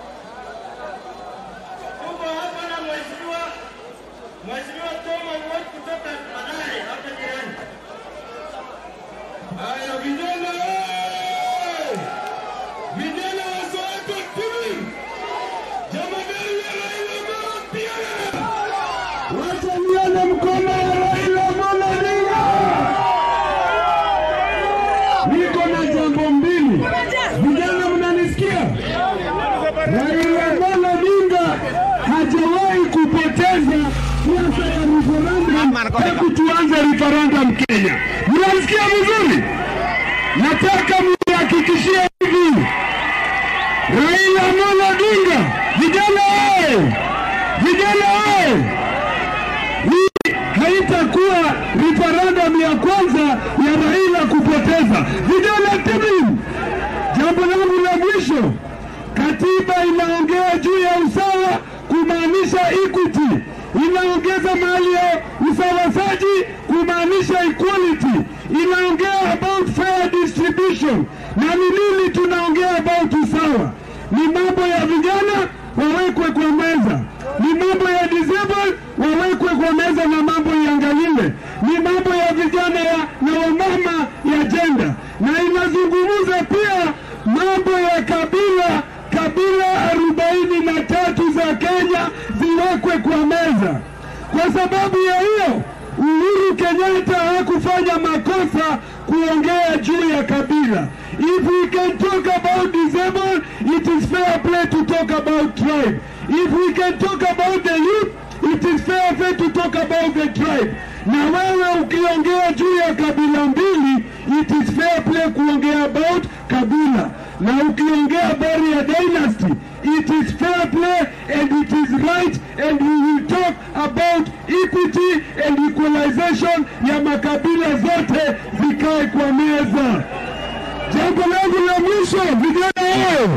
Tuko hapa na mheshimiwa Mheshimiwa Toma Ng'ot kutoka Madai hapa jirani. Haya vijana, oye! vijana wa Soweto TV, jamadari ya Raila Amolo Odinga, wacha nione mkono wa Raila Amolo Odinga. Niko na jambo mbili, vijana, mnanisikia? Raila Amolo Odinga hajawahi kupoteza siasa ya referendum tangu tuanze referendum Kenya. Mnasikia vizuri? Nataka mnihakikishie hivi, Raila Amolo Odinga, vijana oye, vijana oye, hii haitakuwa referendum ya kwanza ya Raila kupoteza. Vijana timu, jambo langu la mwisho, katiba inaongea juu ya usawa kumaanisha equity, inaongeza mahali ya usawasaji kumaanisha equality, inaongea about fair distribution. Na ni nini tunaongea about usawa? Ni mambo ya vijana wawekwe kwa meza, ni mambo ya disabled wawekwe kwa meza na mambo iangaliwe, ni mambo ya vijana ya, na wamama ya jenda, na inazungumza pia mambo ya kabila kabila arobaini na tatu za Kenya ziwekwe kwa meza. Kwa sababu ya hiyo, Uhuru Kenyatta hakufanya makosa kuongea juu ya kabila. If we can talk about disabled, it is fair play to talk about tribe. If we can talk about the youth, it is fair play to talk about the tribe. Na wewe ukiongea juu ya kabila mbili, it is fair play kuongea about kabila. Na ukiongea habari ya dynasty, it is fair play and it is right and we will talk about equity and equalization ya makabila zote zikae kwa meza. Jambo langu la mwisho, vijana wao,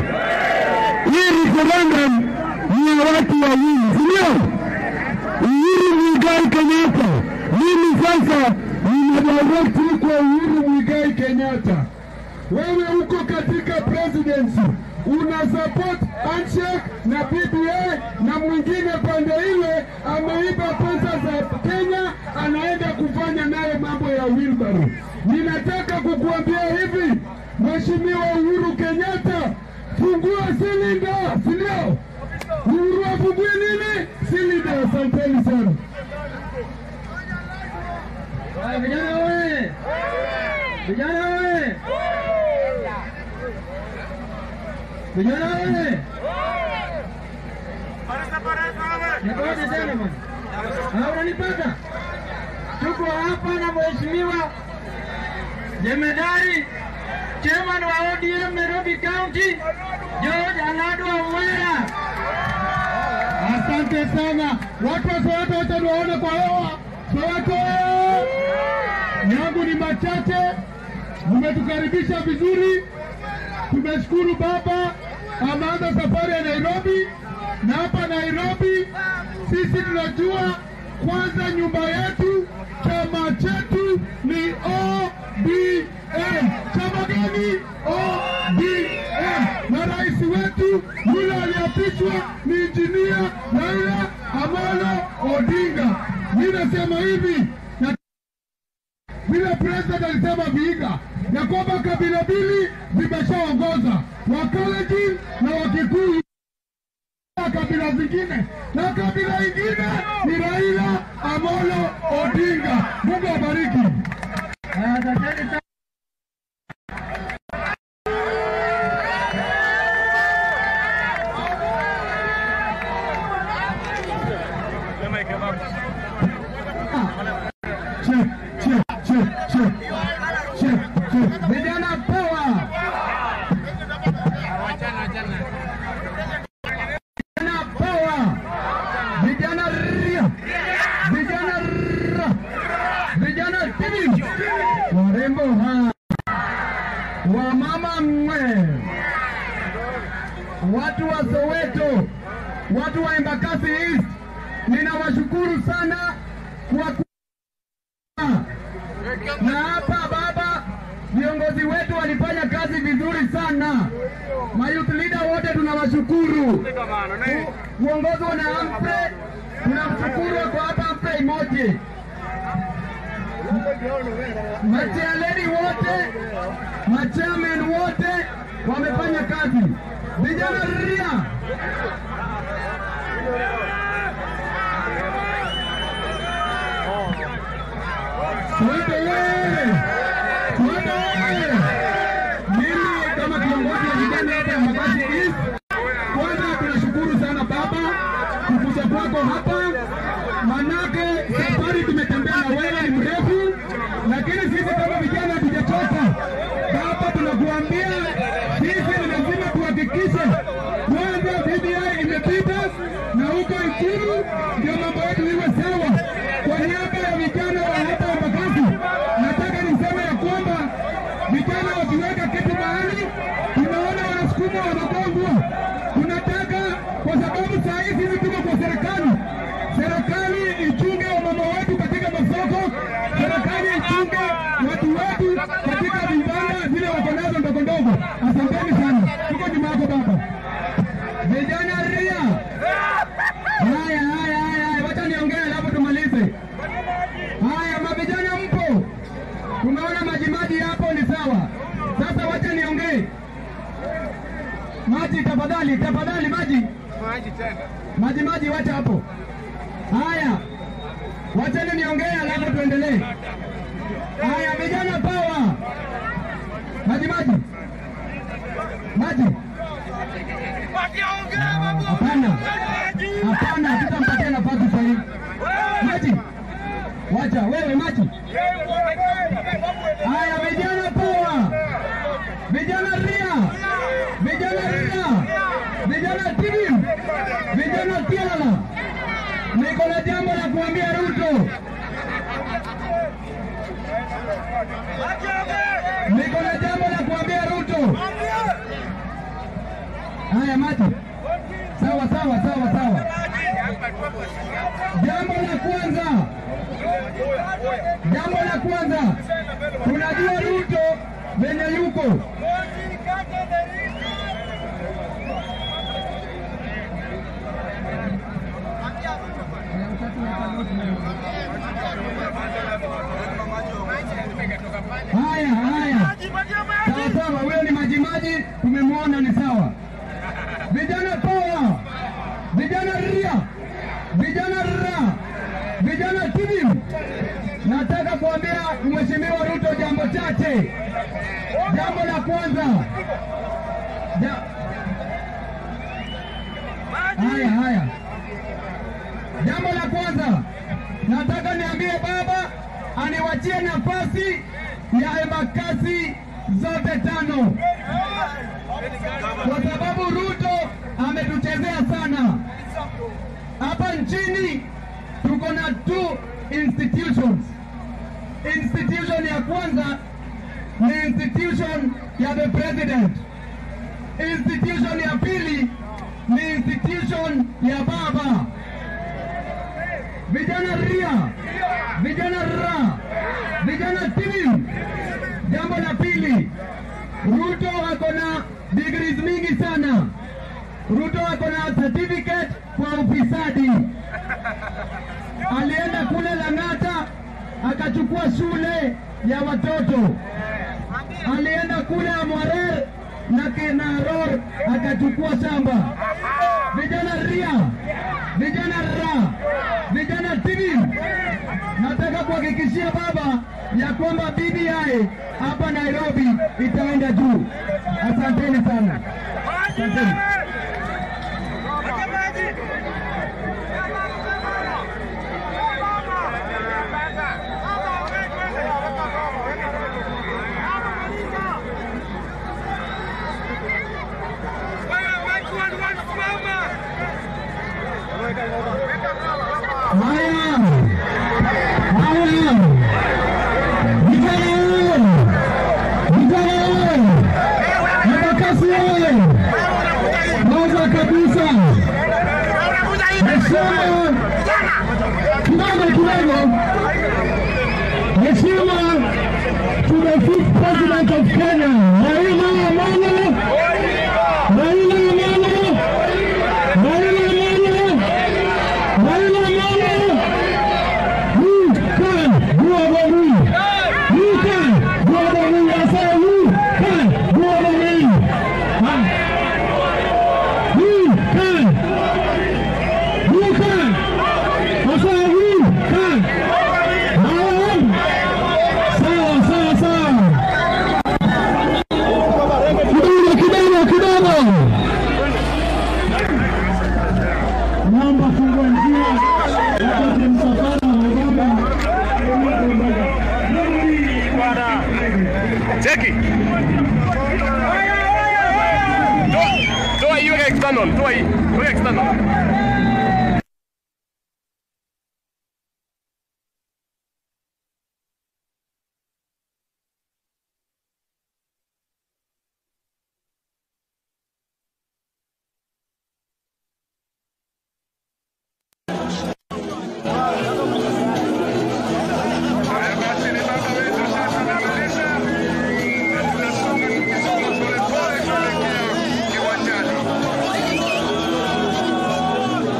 hii referendum ni ya watu wawili, si ndio? Uhuru Muigai Kenyatta. Mimi sasa nina direct kwa Uhuru Muigai Kenyatta. Wewe uko katika presidency una support handshake na BBI na mwingine pande ile ameiba pesa za Kenya anaenda kufanya nayo mambo ya wheelbarrow. Ninataka kukuambia hivi, Mheshimiwa Uhuru Kenyatta, fungua silinda, si ndio? Uhuru afungue nini? Silinda. Asanteni sana. Haya, Vijana wewe! Vijana wewe! Vijana wewe! Nikoje tena bwana? Ah, unanipata? Tuko hapa na mheshimiwa jemedari chairman wa ODM Nairobi County George Alado Wera. Asante sana watu wa Soweto, wote niwaone kwa hewa. Soweto yangu ni machache, mmetukaribisha vizuri. Tumeshukuru baba ameanza safari ya Nairobi, na hapa Nairobi sisi tunajua kwanza nyumba yetu, chama chetu ni ODM. Chama gani? ODM. Na rais wetu yule aliapishwa ni injinia Raila Amolo Odinga. Mimi nasema hivi na vile president alisema Vihiga ya kwamba kabila mbili zimeshaongoza Wakalenjin na Wakikuyu na kabila zingine, na kabila ingine ni Raila Amolo Odinga. Mungu awabariki. Asanteni sana. Vijana power, vijana ria, vijana ra, vijana tibi, warembo ha, wamama mwe, watu wa Soweto, watu wa Embakasi East, ninawashukuru sana kwa ku na hapa baba, viongozi wetu walifanya kazi vizuri sana. Mayouth leader wote tunawashukuru. Ku- Kuongozwa na Humphrey, tunamshukuru kwa hapa Humphrey Moje. Machairledi wote, machairman wote wamefanya kazi. Vijana ria Soweto wewe! Soweto wewe! Mimi kama kiongozi wa vijana hapa Embakasi East, kwanza tunashukuru sana baba kukuja kwako hapa, manake safari tumetembea na wewe ni mrefu, lakini sisi kama vijana hatujachoka. Baba, tunakuambia sisi ni lazima tuhakikishe kwanza BBI imepita na huko Ikulu ndio mambo yetu iwe sawa. Kwa niaba ya vijana wa hapa Embakasi, nataka niseme ya kwamba vijana wakiweka kitu mahali, tunaona wanasukuma wanagongwa. Tunataka kwa sababu saa hii sisi tuko kwa serikali, serikali ichunge wamama wetu katika masoko, serikali ichunge watu wetu katika vibanda zile wako nazo ndogo ndogo. Asanteni sana, tuko nyuma yako baba. Vijana ria, haya haya haya, haya, wacha niongee alafu tumalize. Haya, mavijana mpo, tumeona majimaji hapo ni sawa. Sasa wacha niongee. Maji tafadhali, tafadhali maji. Maji maji, wacha hapo. Haya, wacheni niongee alafu tuendelee. Haya, vijana power. Maji maji. Maji. Hapana. Hapana, tutampatia nafasi sasa hivi. Maji. Wacha wewe maji. Haya, vijana power. Vijana ria. Vijana ria. Vijana timu. Vijana tiala. Niko na jambo la kuambia Ruto. Niko na jambo la kuambia Ruto. Haya maji. Sawa sawa sawa sawa. Jambo la kwanza, jambo la kwanza, tunajua Ruto venye yuko haya haya, sawa sawa, huyo ni majimaji, tumemwona ni sawa. Vijana power, vijana ria, vijana ra, vijana timu. Nataka kuambia Mheshimiwa Ruto jambo chache. Jambo la kwanza, ja... haya haya, jambo la kwanza nataka niambie baba aniwachie nafasi ya Embakasi zote tano kwa sababu Ruto ametuchezea sana hapa nchini. Tuko na two institutions. Institution ya kwanza ni institution ya the president. Institution ya pili ni institution ya baba. Vijana ria, vijana ra, vijana timu. Jambo la pili, Ruto ako na degrees mingi sana. Ruto ako na certificate kwa ufisadi. Alienda kule Lang'ata akachukua shule ya watoto. Alienda kule Amwarer na Kinaror akachukua shamba. Vijana ria, vijana ra, vijana timu. Nataka kuhakikishia baba ya kwamba BBI hapa Nairobi itaenda juu. Asanteni sana. Asanteni. Wewe heshima to the fifth president of Kenya, Raila Amolo, Raila Amolo, Raila Amolo, Raila Amolo. Who can go over me? Who can go over me? I say, who can go over me? Huh? Who can? Who can? I say, who can? Haya. Sawa, sawa, sawa. Kidogo, kidogo, kidogo. Naomba fungua njia wakati msafara wa baba Cheki. Toa- Toa hiyo external, toa hii, toa external. Haya basi, ni baba wetu sasa anamaliza, na tunasonga tukisonga polepole kuelekea kiwanjani.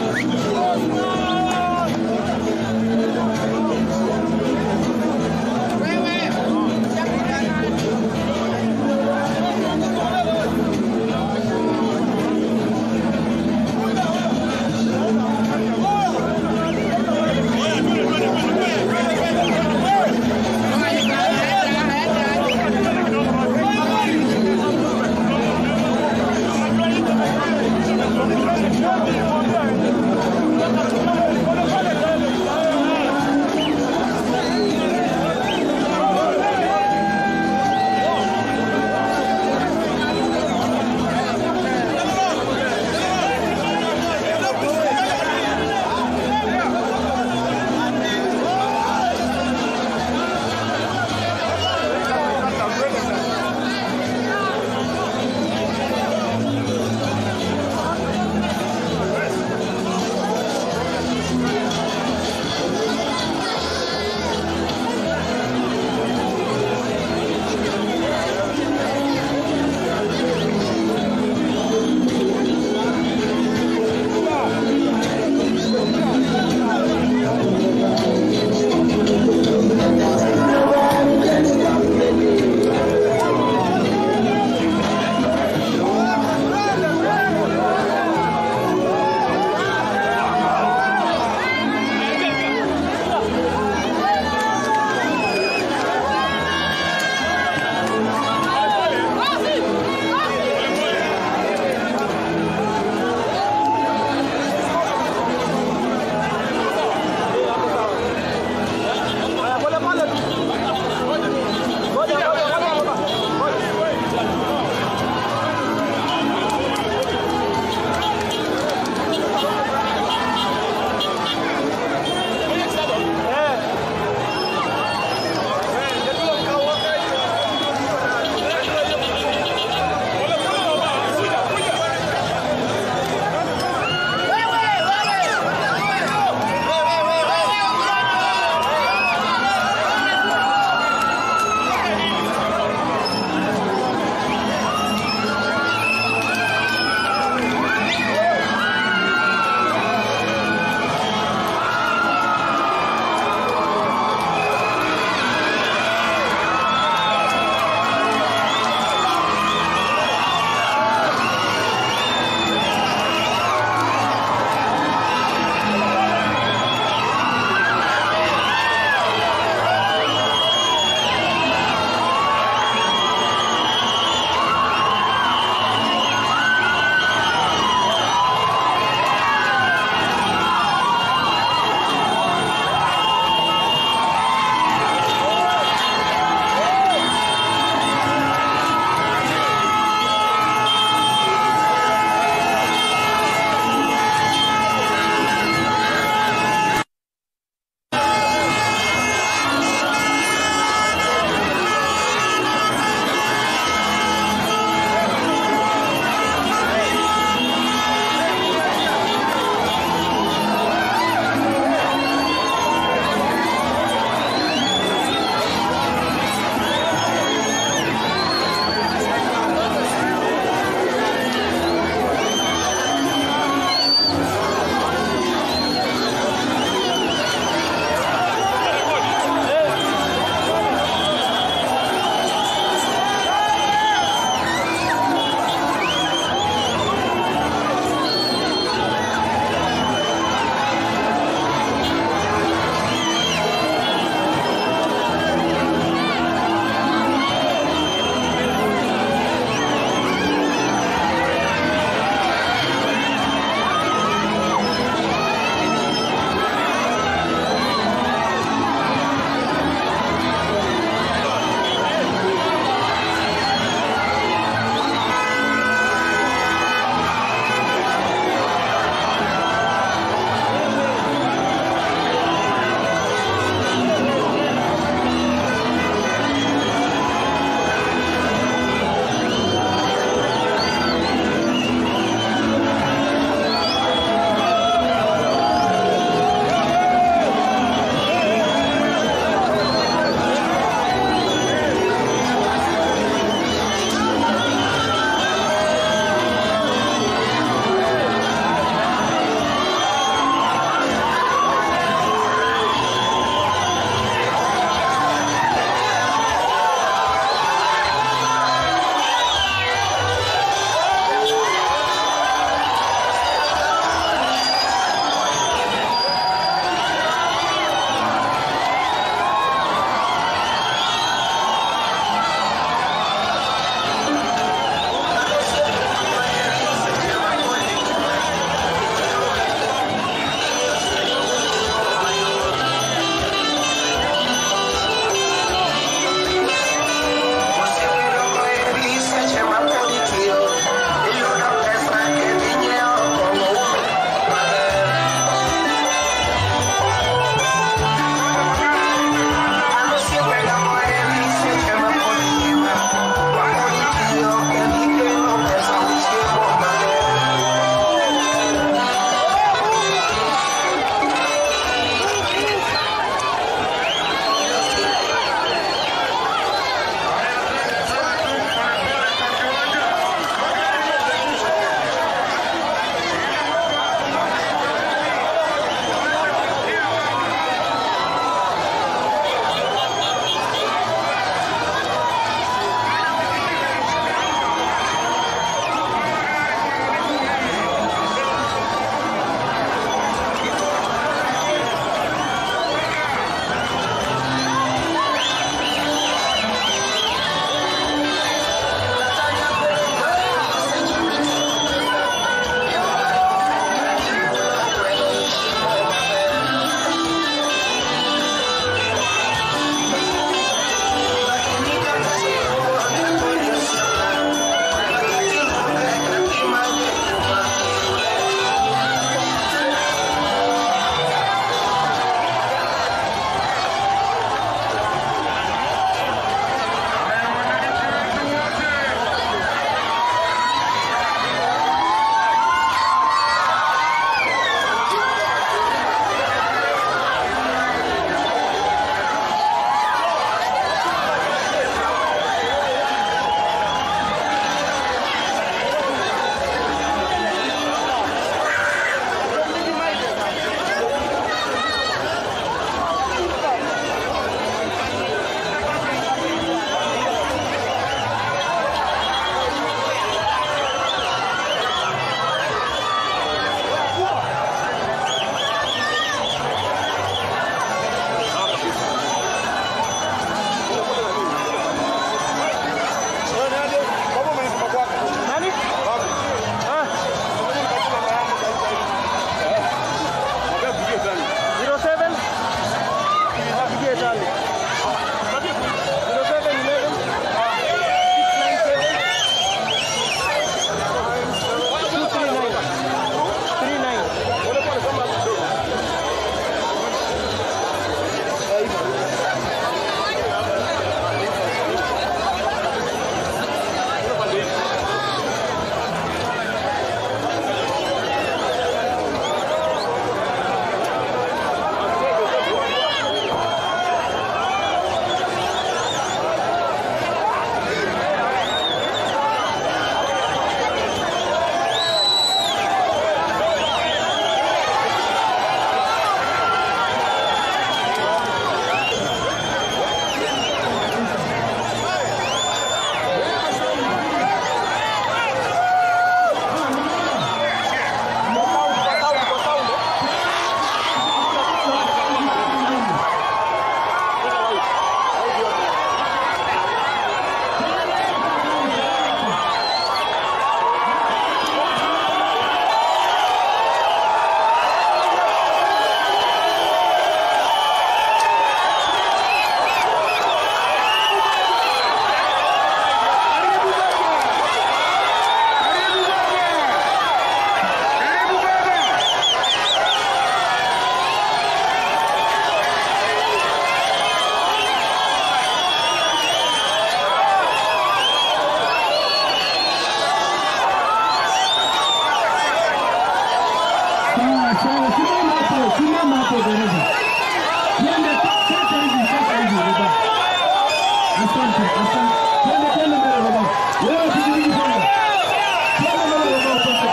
hapo dereva. Twende sasa hivi, sasa hivi baba. Asante, asante. Twende twende mbele baba. Wewe pikipiki twende. Twende mbele baba, asante.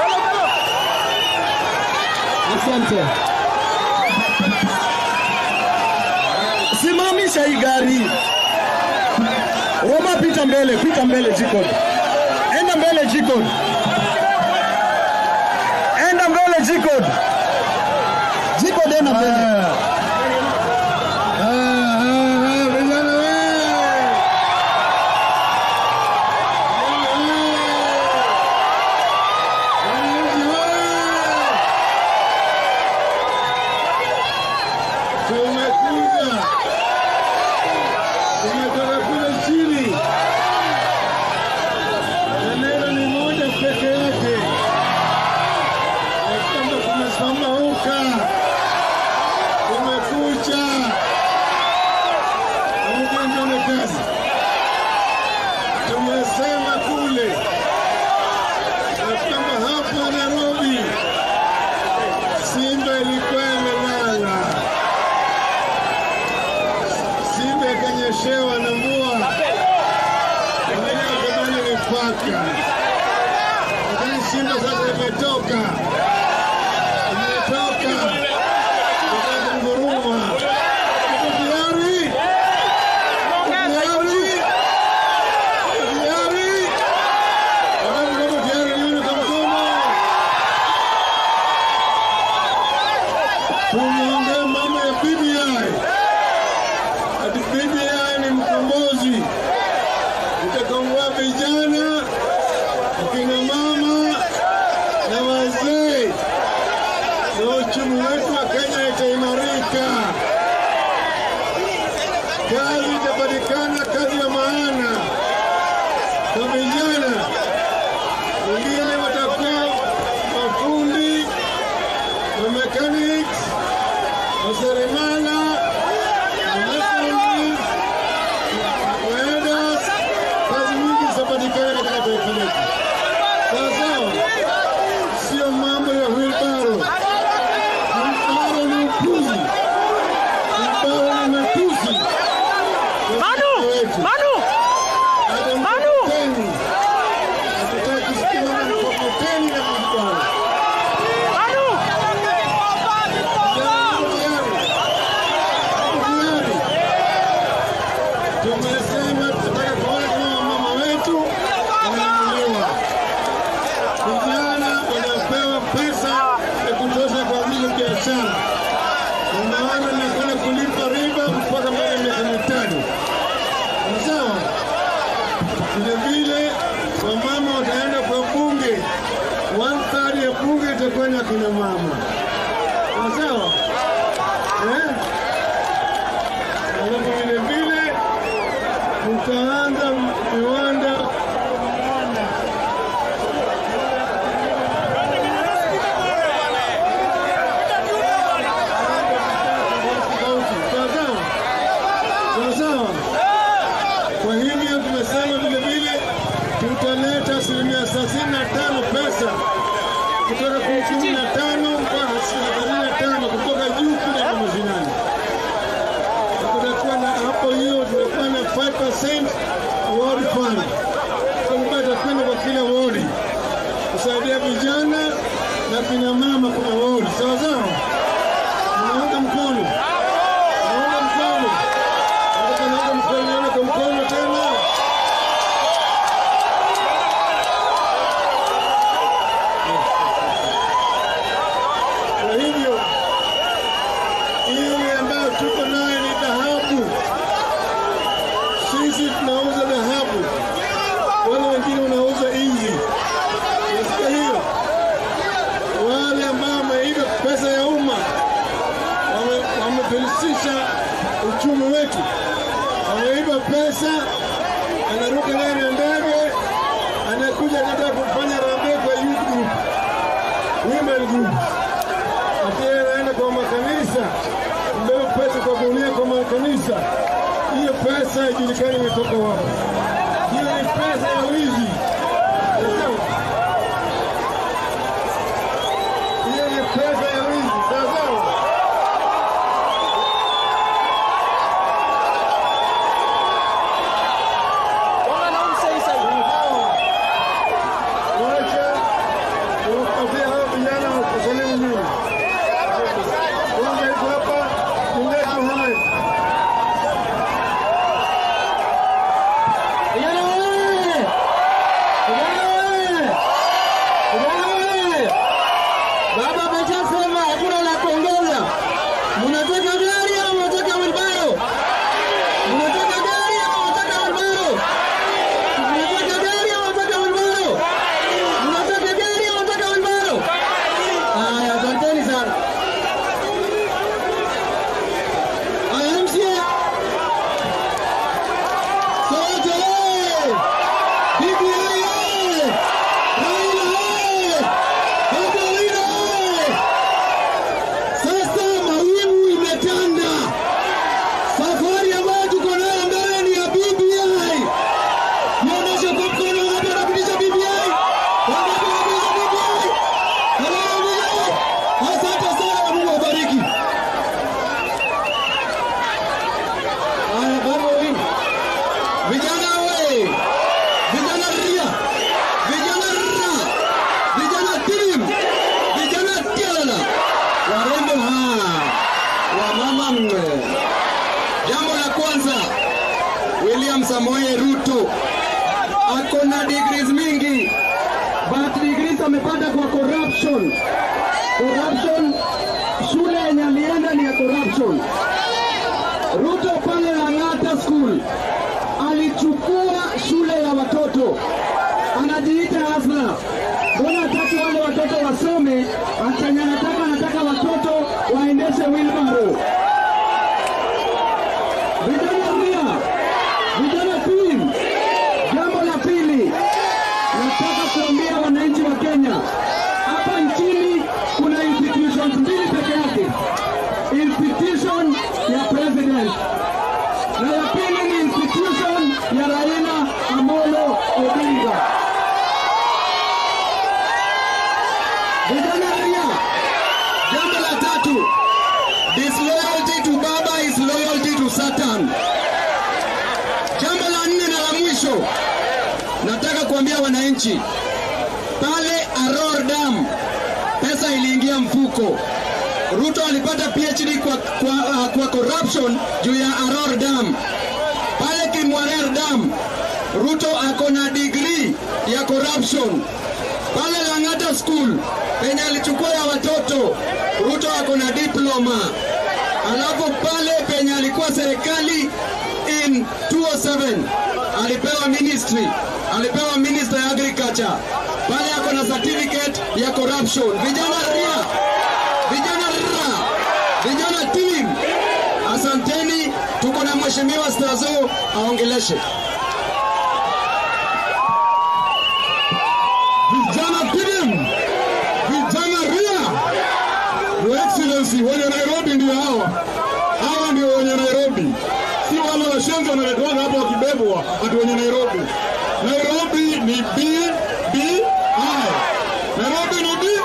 Asante. Simamisha hii gari. Roma, pita mbele, pita mbele Jikod. Enda mbele Jikod. Enda mbele Jikod. Jikod enda mbele. Vijana wewe! Tumekuja, tumetoka kule chini, na neno ni moja peke yake, ya kwamba tumesambauka, tumekucha Mjengane kazi. Tumesema kule ya kwamba hapa Nairobi Simba ilikuwa imelala, Simba ikanyeshewa na mvua, wengine wakadhani ni paka, lakini Simba sasa imetoka, imetoka ikanguruma. Iko tayari? Tayari? Tayari? Wakati niko tayari nione kwa mkono. Tumeongea mambo ya BBI. Ati BBI ni mkombozi. Itakomboa vijana, akina mama na wazee, na uchumi wetu wa Kenya itaimarika kazi itapatikana, kazi ya maana kwa vijana. Wengine watakuwa mafundi, wa mechanics, wa seremala, wa mechanics, welders. Kazi nyingi zitapatikana katika taifa letu. Sawa sawa, sio mambo ya wheelbarrow. Wheelbarrow ni upuzi, wheelbarrow ni matusi. Manu! Manu! Manu! Hatutaki kusikia mkokoteni na mkutano. Manu! Tumesema tunataka kuona kama mama wetu wanainuliwa, vijana wanapewa pesa ya kutosha kwa ajili ya biashara. Unaona, nakwenda kulipa riba mpaka baada ya miaka mitano. Ni Sawa. Vile vile wamama wataenda kwa bunge, one third ya bunge itakuwa ni akina mama. Ni Sawa. Eh? Alafu vile vile tutaanza viwanda Sawa sawa? Sawa sawa? Kwa hivyo tumesema vile vile tutaleta asilimia thelathini na tano pesa kutoka kwenye kumi na tano mpaka asilimia thelathini na tano kutoka juu kuja kwa mashinani. Na Kutakuwa na hapo hiyo, tutakuwa na 5% ward fund ambayo itakwenda kwa kila wodi kusaidia vijana na kina mama kwa wodi. Sawa sawa? Unaunga mkono, unaunga mkono, nataka naunga mkono, nione kwa mkono tena. Kwa hivyo ile ambayo tuko nayo ni dhahabu. Sisi tunauza dhahabu, wale wengine wanauza inzi. Nasikia hiyo, wale ambao wameiba pesa ya umma wame- wamefilisisha uchumi wetu, wameiba pesa, anaruka naye na ndege, anakuja anataka kufanya rambe kwa youth group, women group ati yeye anaenda kwa makanisa, mbeba pesa kwa gunia kwa makanisa. Hiyo pesa haijulikani imetoka wapi. Hiyo ni pesa ya wizi. Sawa? Hiyo ni pesa ya wizi. Sawa sawa? patia hao vijana wasalimu nyinyi. Kwanza iko hapa Mchungaji Mohamed. Vijana wewe! Vijana wewe! Vijana wewe! Baba ameshasema hakuna la kuongeza. Mnataka gari au mnataka wilbaro? Mnataka gari au mnataka wilbaro? Mnataka gari au mnataka wilbaro? Mnataka gari au mnataka wilbaro? Haya, asanteni sana. Haya, MCA. Sote! BBI! Raila! Baba Owino! Sasa mawingu imetanda. Safari ambayo tuko nayo mbele ni ya BBI. Nionyeshe kwa mkono wapi wanapitisha BBI. Wangapi wanapitisha BBI? Haleluya! Asante sana, Mungu awabariki. Haya, Baba Owino. Vijana we! Vijana ria! Vijana ra! Vijana tim! Vijana tialala! Warembo ha! Wamama mwe! Jambo la kwanza, William Samoei Ruto ako na degrees mingi, but degrees amepata kwa corruption. Corruption, shule yenye alienda ni ya corruption. Ruto pale Lang'ata School alichukua shule ya watoto, anajiita Hasla. Mbona hataki wale watoto wasome? Achenye anataka anataka watoto waendeshe wheelbarrow. Vijana ria, vijana team. Jambo la pili, nataka kuambia wananchi wa Kenya, hapa nchini kuna institutions mbili peke yake, institution ya president na ya pili ni institution ya Raila Amolo Odinga. Vijana ria, jambo la tatu, disloyalty to baba is loyalty to Satan. Jambo la nne na la mwisho, nataka kuambia wananchi pale Aror Dam pesa iliingia mfuko. Ruto alipata PhD kwa, kwa, uh, kwa corruption juu ya Aror Dam. Pale Kimwarer Dam Ruto ako na degree ya corruption. Pale Lang'ata School penye alichukua ya watoto Ruto ako na diploma. Alafu pale penye alikuwa serikali in 207 alipewa ministry, alipewa minister ya agriculture. Pale ako na certificate ya corruption. Vijana ria, vijana ra, vijana team, asanteni. Tuko na mheshimiwa Stazo aongeleshe. Vijana team, vijana ria, Your Excellency, wenye Nairobi ndio hawa. Hawa ndio wenye Nairobi, si wale washenzi wanaletwaga hapa wakibebwa ati wenye Nairobi. Nairobi ni B B I. Nairobi ni B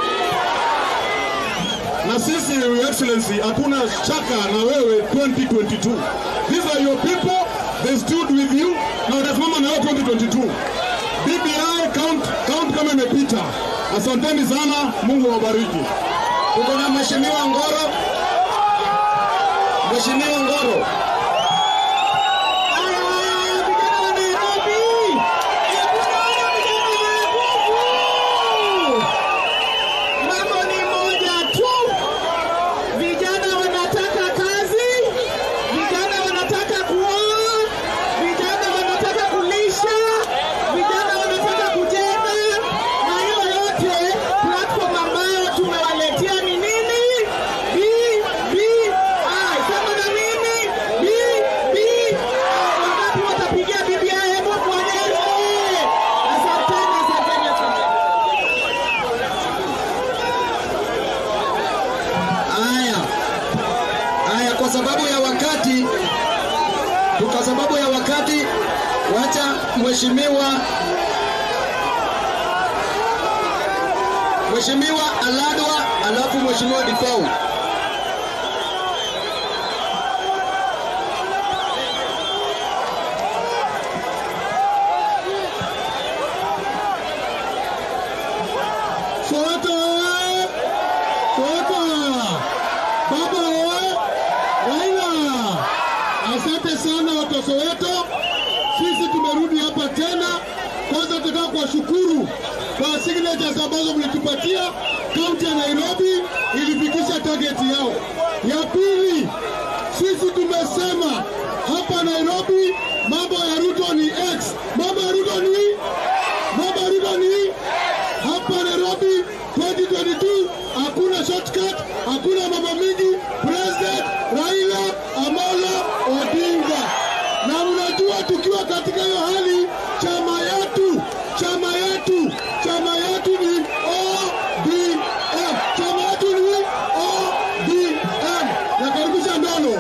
na sisi Your Excellency hakuna shaka na wewe 2022. These are your people, they stood with you na watasimama na wewe 2022. BBI count, count kama imepita. Asanteni sana, Mungu awabariki. Tuko na mheshimiwa Ngoro, mheshimiwa Ngoro. Haya, haya, haya, vijana wa Nairobi, hebu naona vijana wenye nguvu. Mambo ni moja tu, vijana wanataka kazi, vijana wanataka kuoa, vijana wanataka kulisha, vijana wanataka kujenga, na hiyo yote platform ambayo tumewaletea ni nini? BBI. Sema na mimi BBI. Wangapi watapigia BBI? Hebu tuonyeshe. Asanteni, asanteni, asanteni. Haya, haya, kwa sababu ya wakati, kwa sababu ya wakati, wacha mheshimiwa Mheshimiwa Aladwa, alafu Mheshimiwa Difau. Sote signatures ambazo mlitupatia, kaunti ya Nairobi ilifikisha target yao. Ya pili, sisi tumesema hapa Nairobi mambo ya Ruto ni X, mambo ya Ruto ni mambo ya Ruto ni hapa Nairobi 2022 hakuna shortcut, hakuna mambo mingi. President Raila Amolo Odinga, na mnajua tukiwa katika hiyo hali, chama yetu chama yetu chama yetu ni ODM, chama yetu ni ODM. Nakaribisha Ndolo.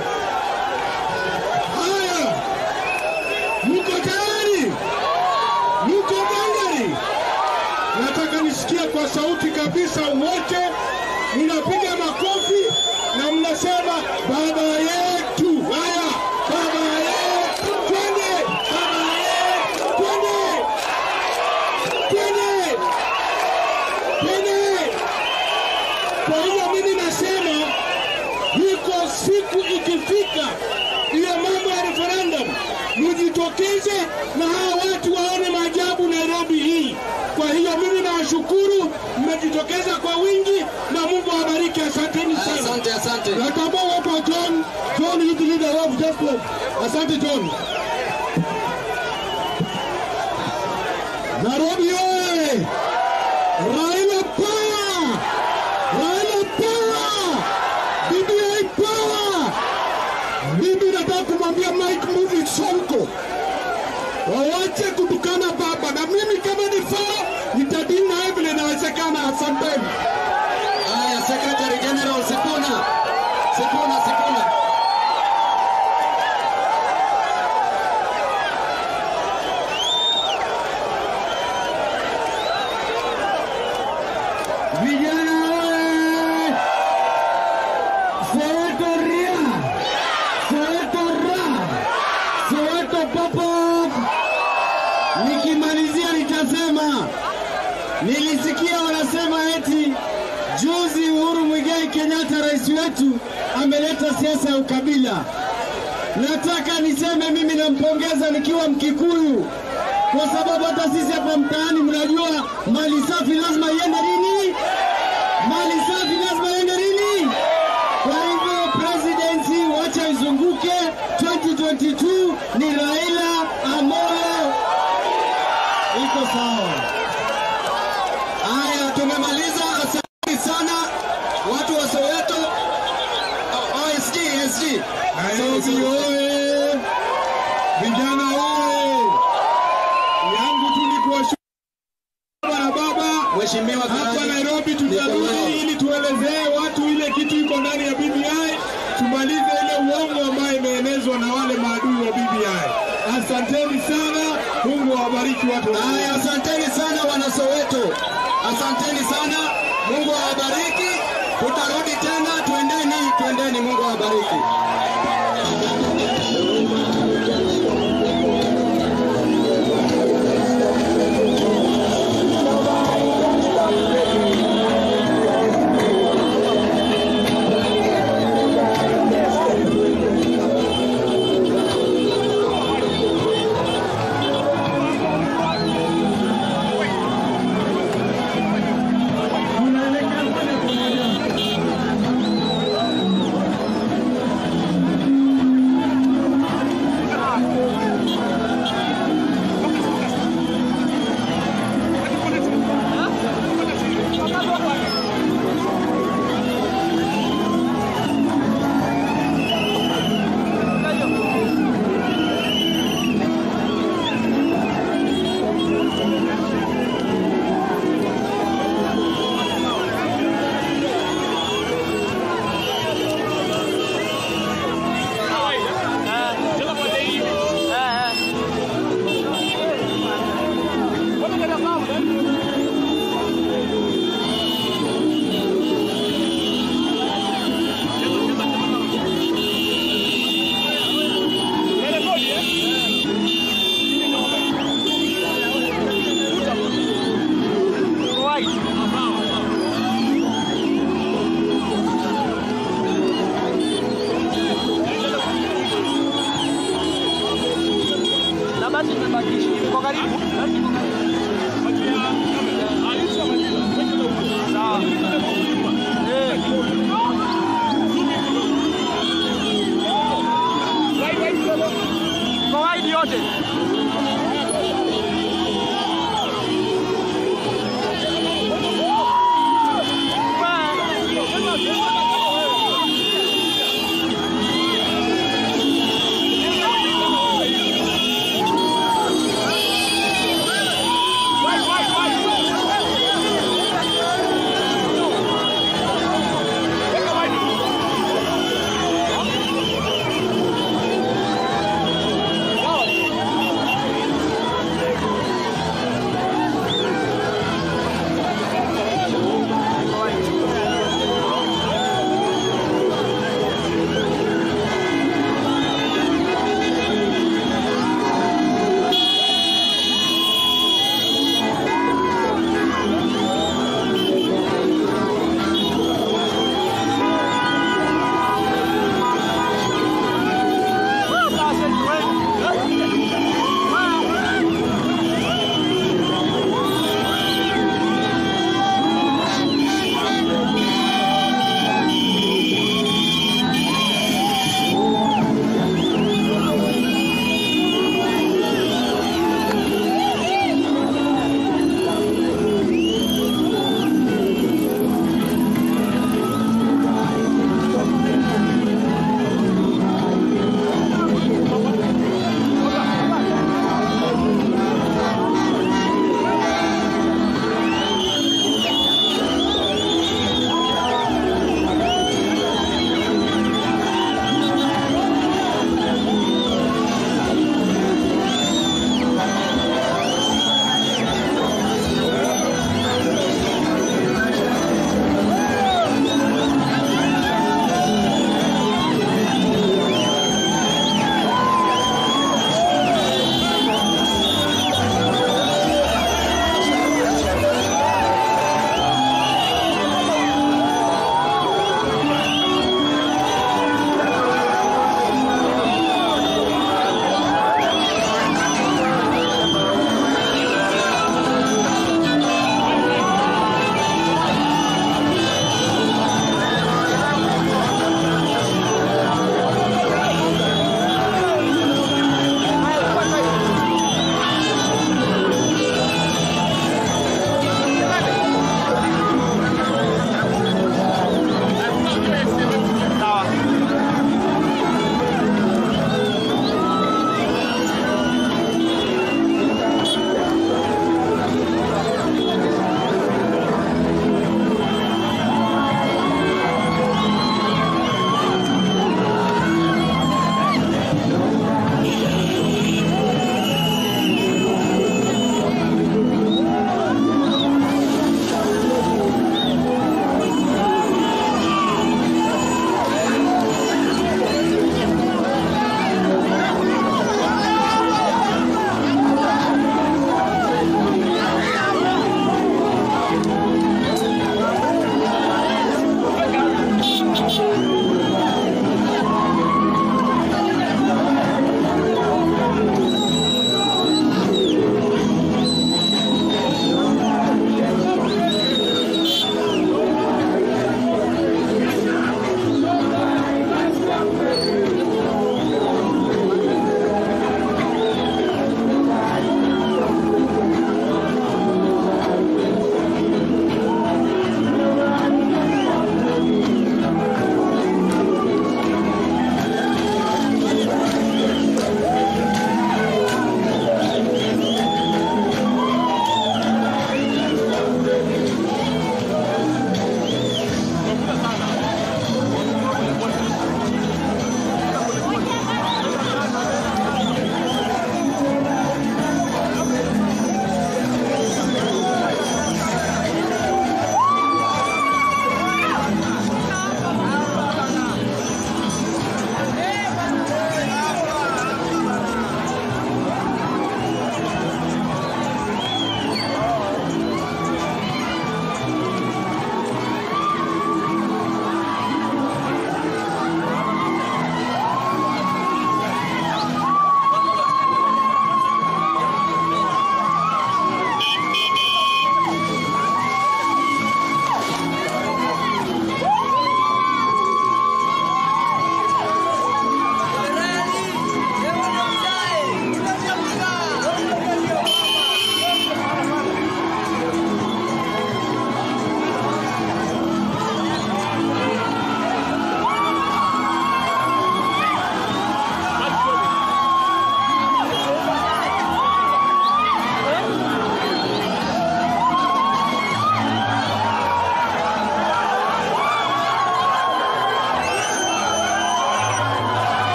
Haya, mko tayari? Mko gangari? Nataka nisikie kwa sauti kabisa, wote mnapiga makofi na mnasema baba yetu. Haya, baba yetu, twende, baba yetu, twende, twende, twende. Kwa hiyo mimi nasema iko siku ikifika, hiyo mambo ya referendum, mjitokeze na hawa watu waone maajabu Nairobi hii. Kwa hiyo mimi nawashukuru, mmejitokeza kwa wingi na Mungu awabariki. Asanteni sana. Asante, asante. Natambua uwepo wa John, John youth leader of Justice. Asante John. Nairobi oye! Raila power! Raila power! BBI power! Mimi nataka kumwambia Mike Mbuvi Sonko wawache kutukana baba, na mimi kama ni faa nitadili naye vile inawezekana. Asanteni. Haya, Secretary General Sipuna. Sipuna, Sipuna. Vijana oye! Soweto ria! Soweto ra! Soweto popo! Nikimalizia nitasema, nilisikia wanasema eti juzi Uhuru Muigai Kenyatta rais wetu ameleta siasa ya ukabila. Nataka niseme mimi nampongeza nikiwa Mkikuyu kwa sababu hata sisi hapa mtaani mnajua mali safi lazima iende lini? Mali safi lazima iende lini? Kwa hivyo presidency wacha izunguke 2022 ni Raila Amolo. Iko sawa. Haya, tumemaliza. Asante sana watu wa Soweto. O- OSG, SG. Nairobi oye! Vijana oye! Yangu tu ni kuwashukuru baba na baba Mheshimiwa hapa Karani. Nairobi. Niko nao. Tutarudi ili tuelezee watu ile kitu iko ndani ya BBI, tumalize ile uongo ambayo imeenezwa na wale maadui wa BBI. Asanteni sana, Mungu awabariki watu wa Haya, asanteni sana wana Soweto, asanteni sana. Mungu awabariki. Tutarudi tena, twendeni, twendeni. Mungu awabariki. Tunaelekea moja kwa moja.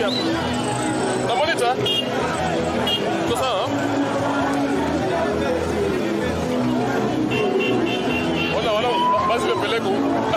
hapo. Na monitor? Iko sawa? Ona wala basi limepeleka huko.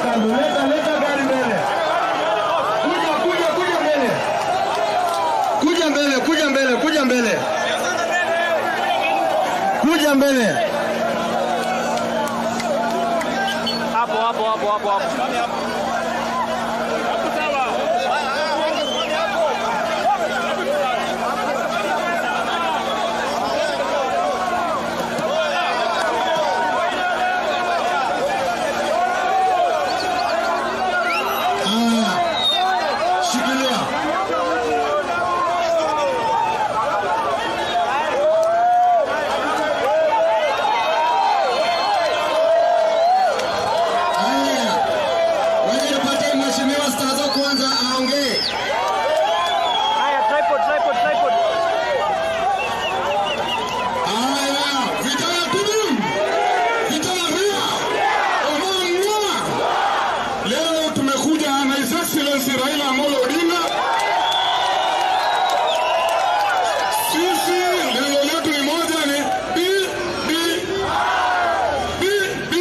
kando, leta leta gari mbele. Kuja kuja kuja mbele. Kuja mbele, kuja mbele, kuja mbele. Kuja mbele. Hapo hapo hapo hapo hapo. Haya, shikilia. Haya, wacha nipatie mheshimiwa Stazo kwanza aongee. Haya, tripod, tripod, tripod. Haya, vijana tudu, vijana ria, ohamwa. Leo tumekuja na His Excellency Raila Amolo Odinga. Sisi lengo letu ni moja, ni B B B B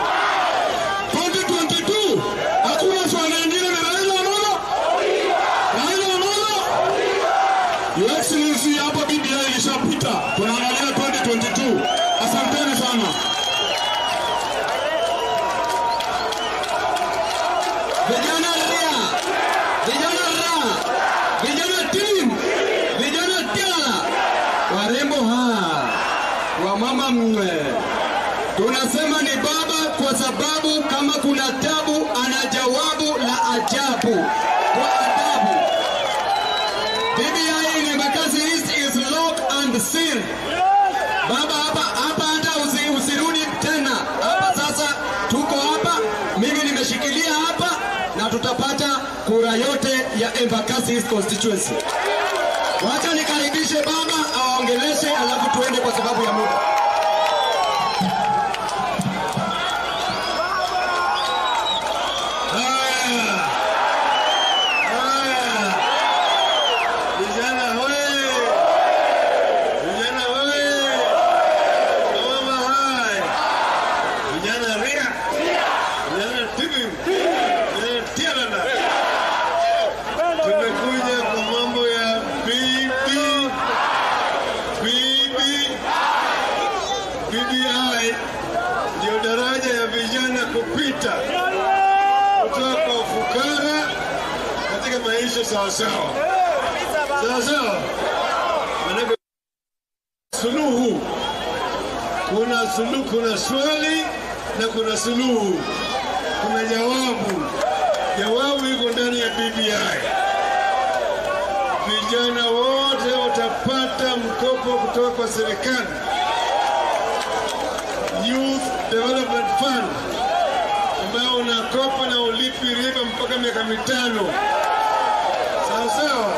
2022. Hakuna swala lingine, ni Raila Amolo, Raila Amolo. Your Excellency, hapa BBI ilishapita, tunaangalia 2022. Asanteni sana. Vijana ria, vijana ra, vijana team, vijana tiala, warembo ha, wamama mwe. Tunasema ni baba kwa sababu kama kuna tabu ana jawabu la ajabu kwa adabu. BBI in Embakasi East is lock and seal. Baba hapa hapa hata usi, usirudi tena. Hapa sasa tuko hapa, mimi nimeshikilia hapa na tutapata kura yote ya Embakasi East constituency. Wacha nikaribishe baba awaongeleshe, alafu tuende kwa sababu ya muda. Haya. Haya. Vijana hoye! Vijana hoye! Mama hai! Vijana ria! Vijana tibi! Vijana tialala! Tumekuja kwa mambo ya bibi bibi BBI ndio daraja ya vijana kupita kutoka kwa ufukara katika maisha sawasawa sawasawa. Manake suluhu, kuna suluhu, kuna swali na kuna suluhu, kuna jawabu. Jawabu iko ndani ya BBI. Vijana wote watapata mkopo kutoka kwa serikali, Youth Development Fund ambao unakopa na ulipi riba mpaka miaka mitano. Sawa sawa.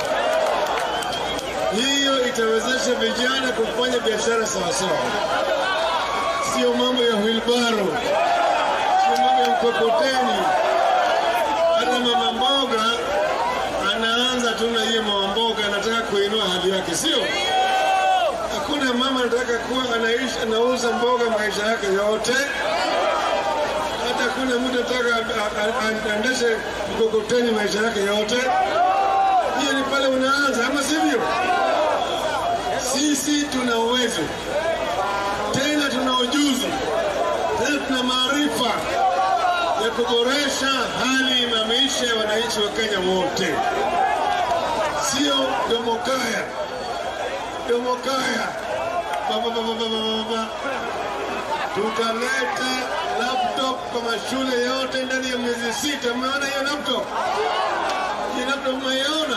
Hiyo itawezesha vijana kufanya biashara sawa sawa, sio mambo ya wilbaro, sio mambo ya mkokoteni. Hata mama mboga anaanza tu na hiyo mama mboga, anataka kuinua hali yake, sio? Hakuna mama anataka kuwa anaishi anauza mboga maisha yake yote hata kuna mtu anataka a- a- aendeshe mkokoteni maisha yake yote. Hiyo ni pale unaanza, ama sivyo? Sisi tuna uwezo tena, tuna ujuzi tena, tuna maarifa ya kuboresha hali ya maisha ya wananchi wa Kenya wote, sio domokaya domokaya baba baba baba baba tukaleta laptop kwa mashule yote ndani ya miezi sita. Mmeona hiyo laptop? Hiyo laptop mmeiona?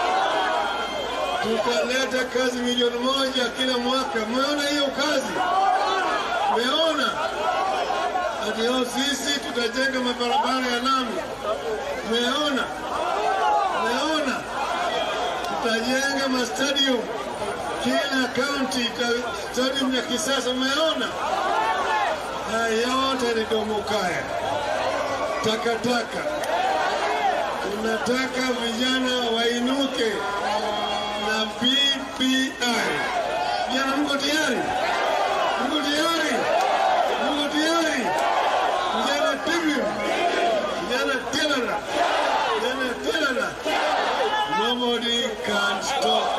Tukaleta kazi milioni moja kila mwaka. Mmeona hiyo kazi? Mmeona? Ati hao sisi tutajenga mabarabara ya lami. Mmeona? Mmeona? Tutajenga mastadium kila kaunti, stadium ya kisasa. Mmeona? Haya yote ni domokaya, takataka. Tunataka vijana wainuke na BBI. Vijana, mko tayari? Mko tayari? Mko tayari? Vijana timu, Tena, tena, tena. Nobody can stop.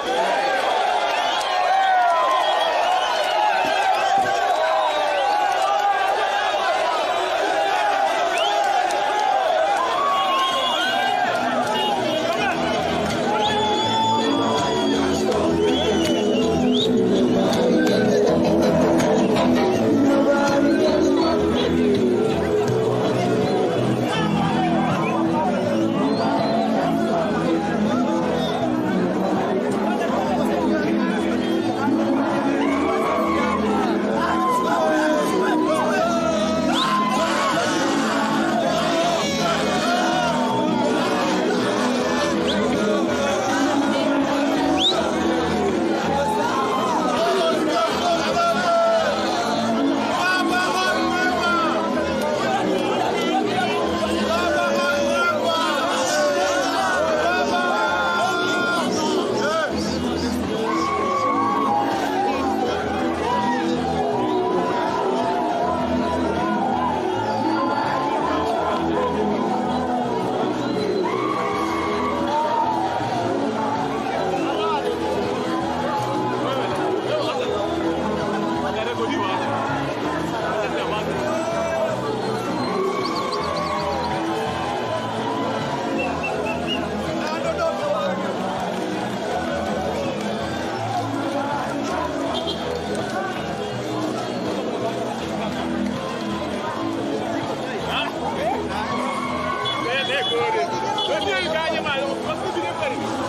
Ndio ikaje mali. Wasije karibu.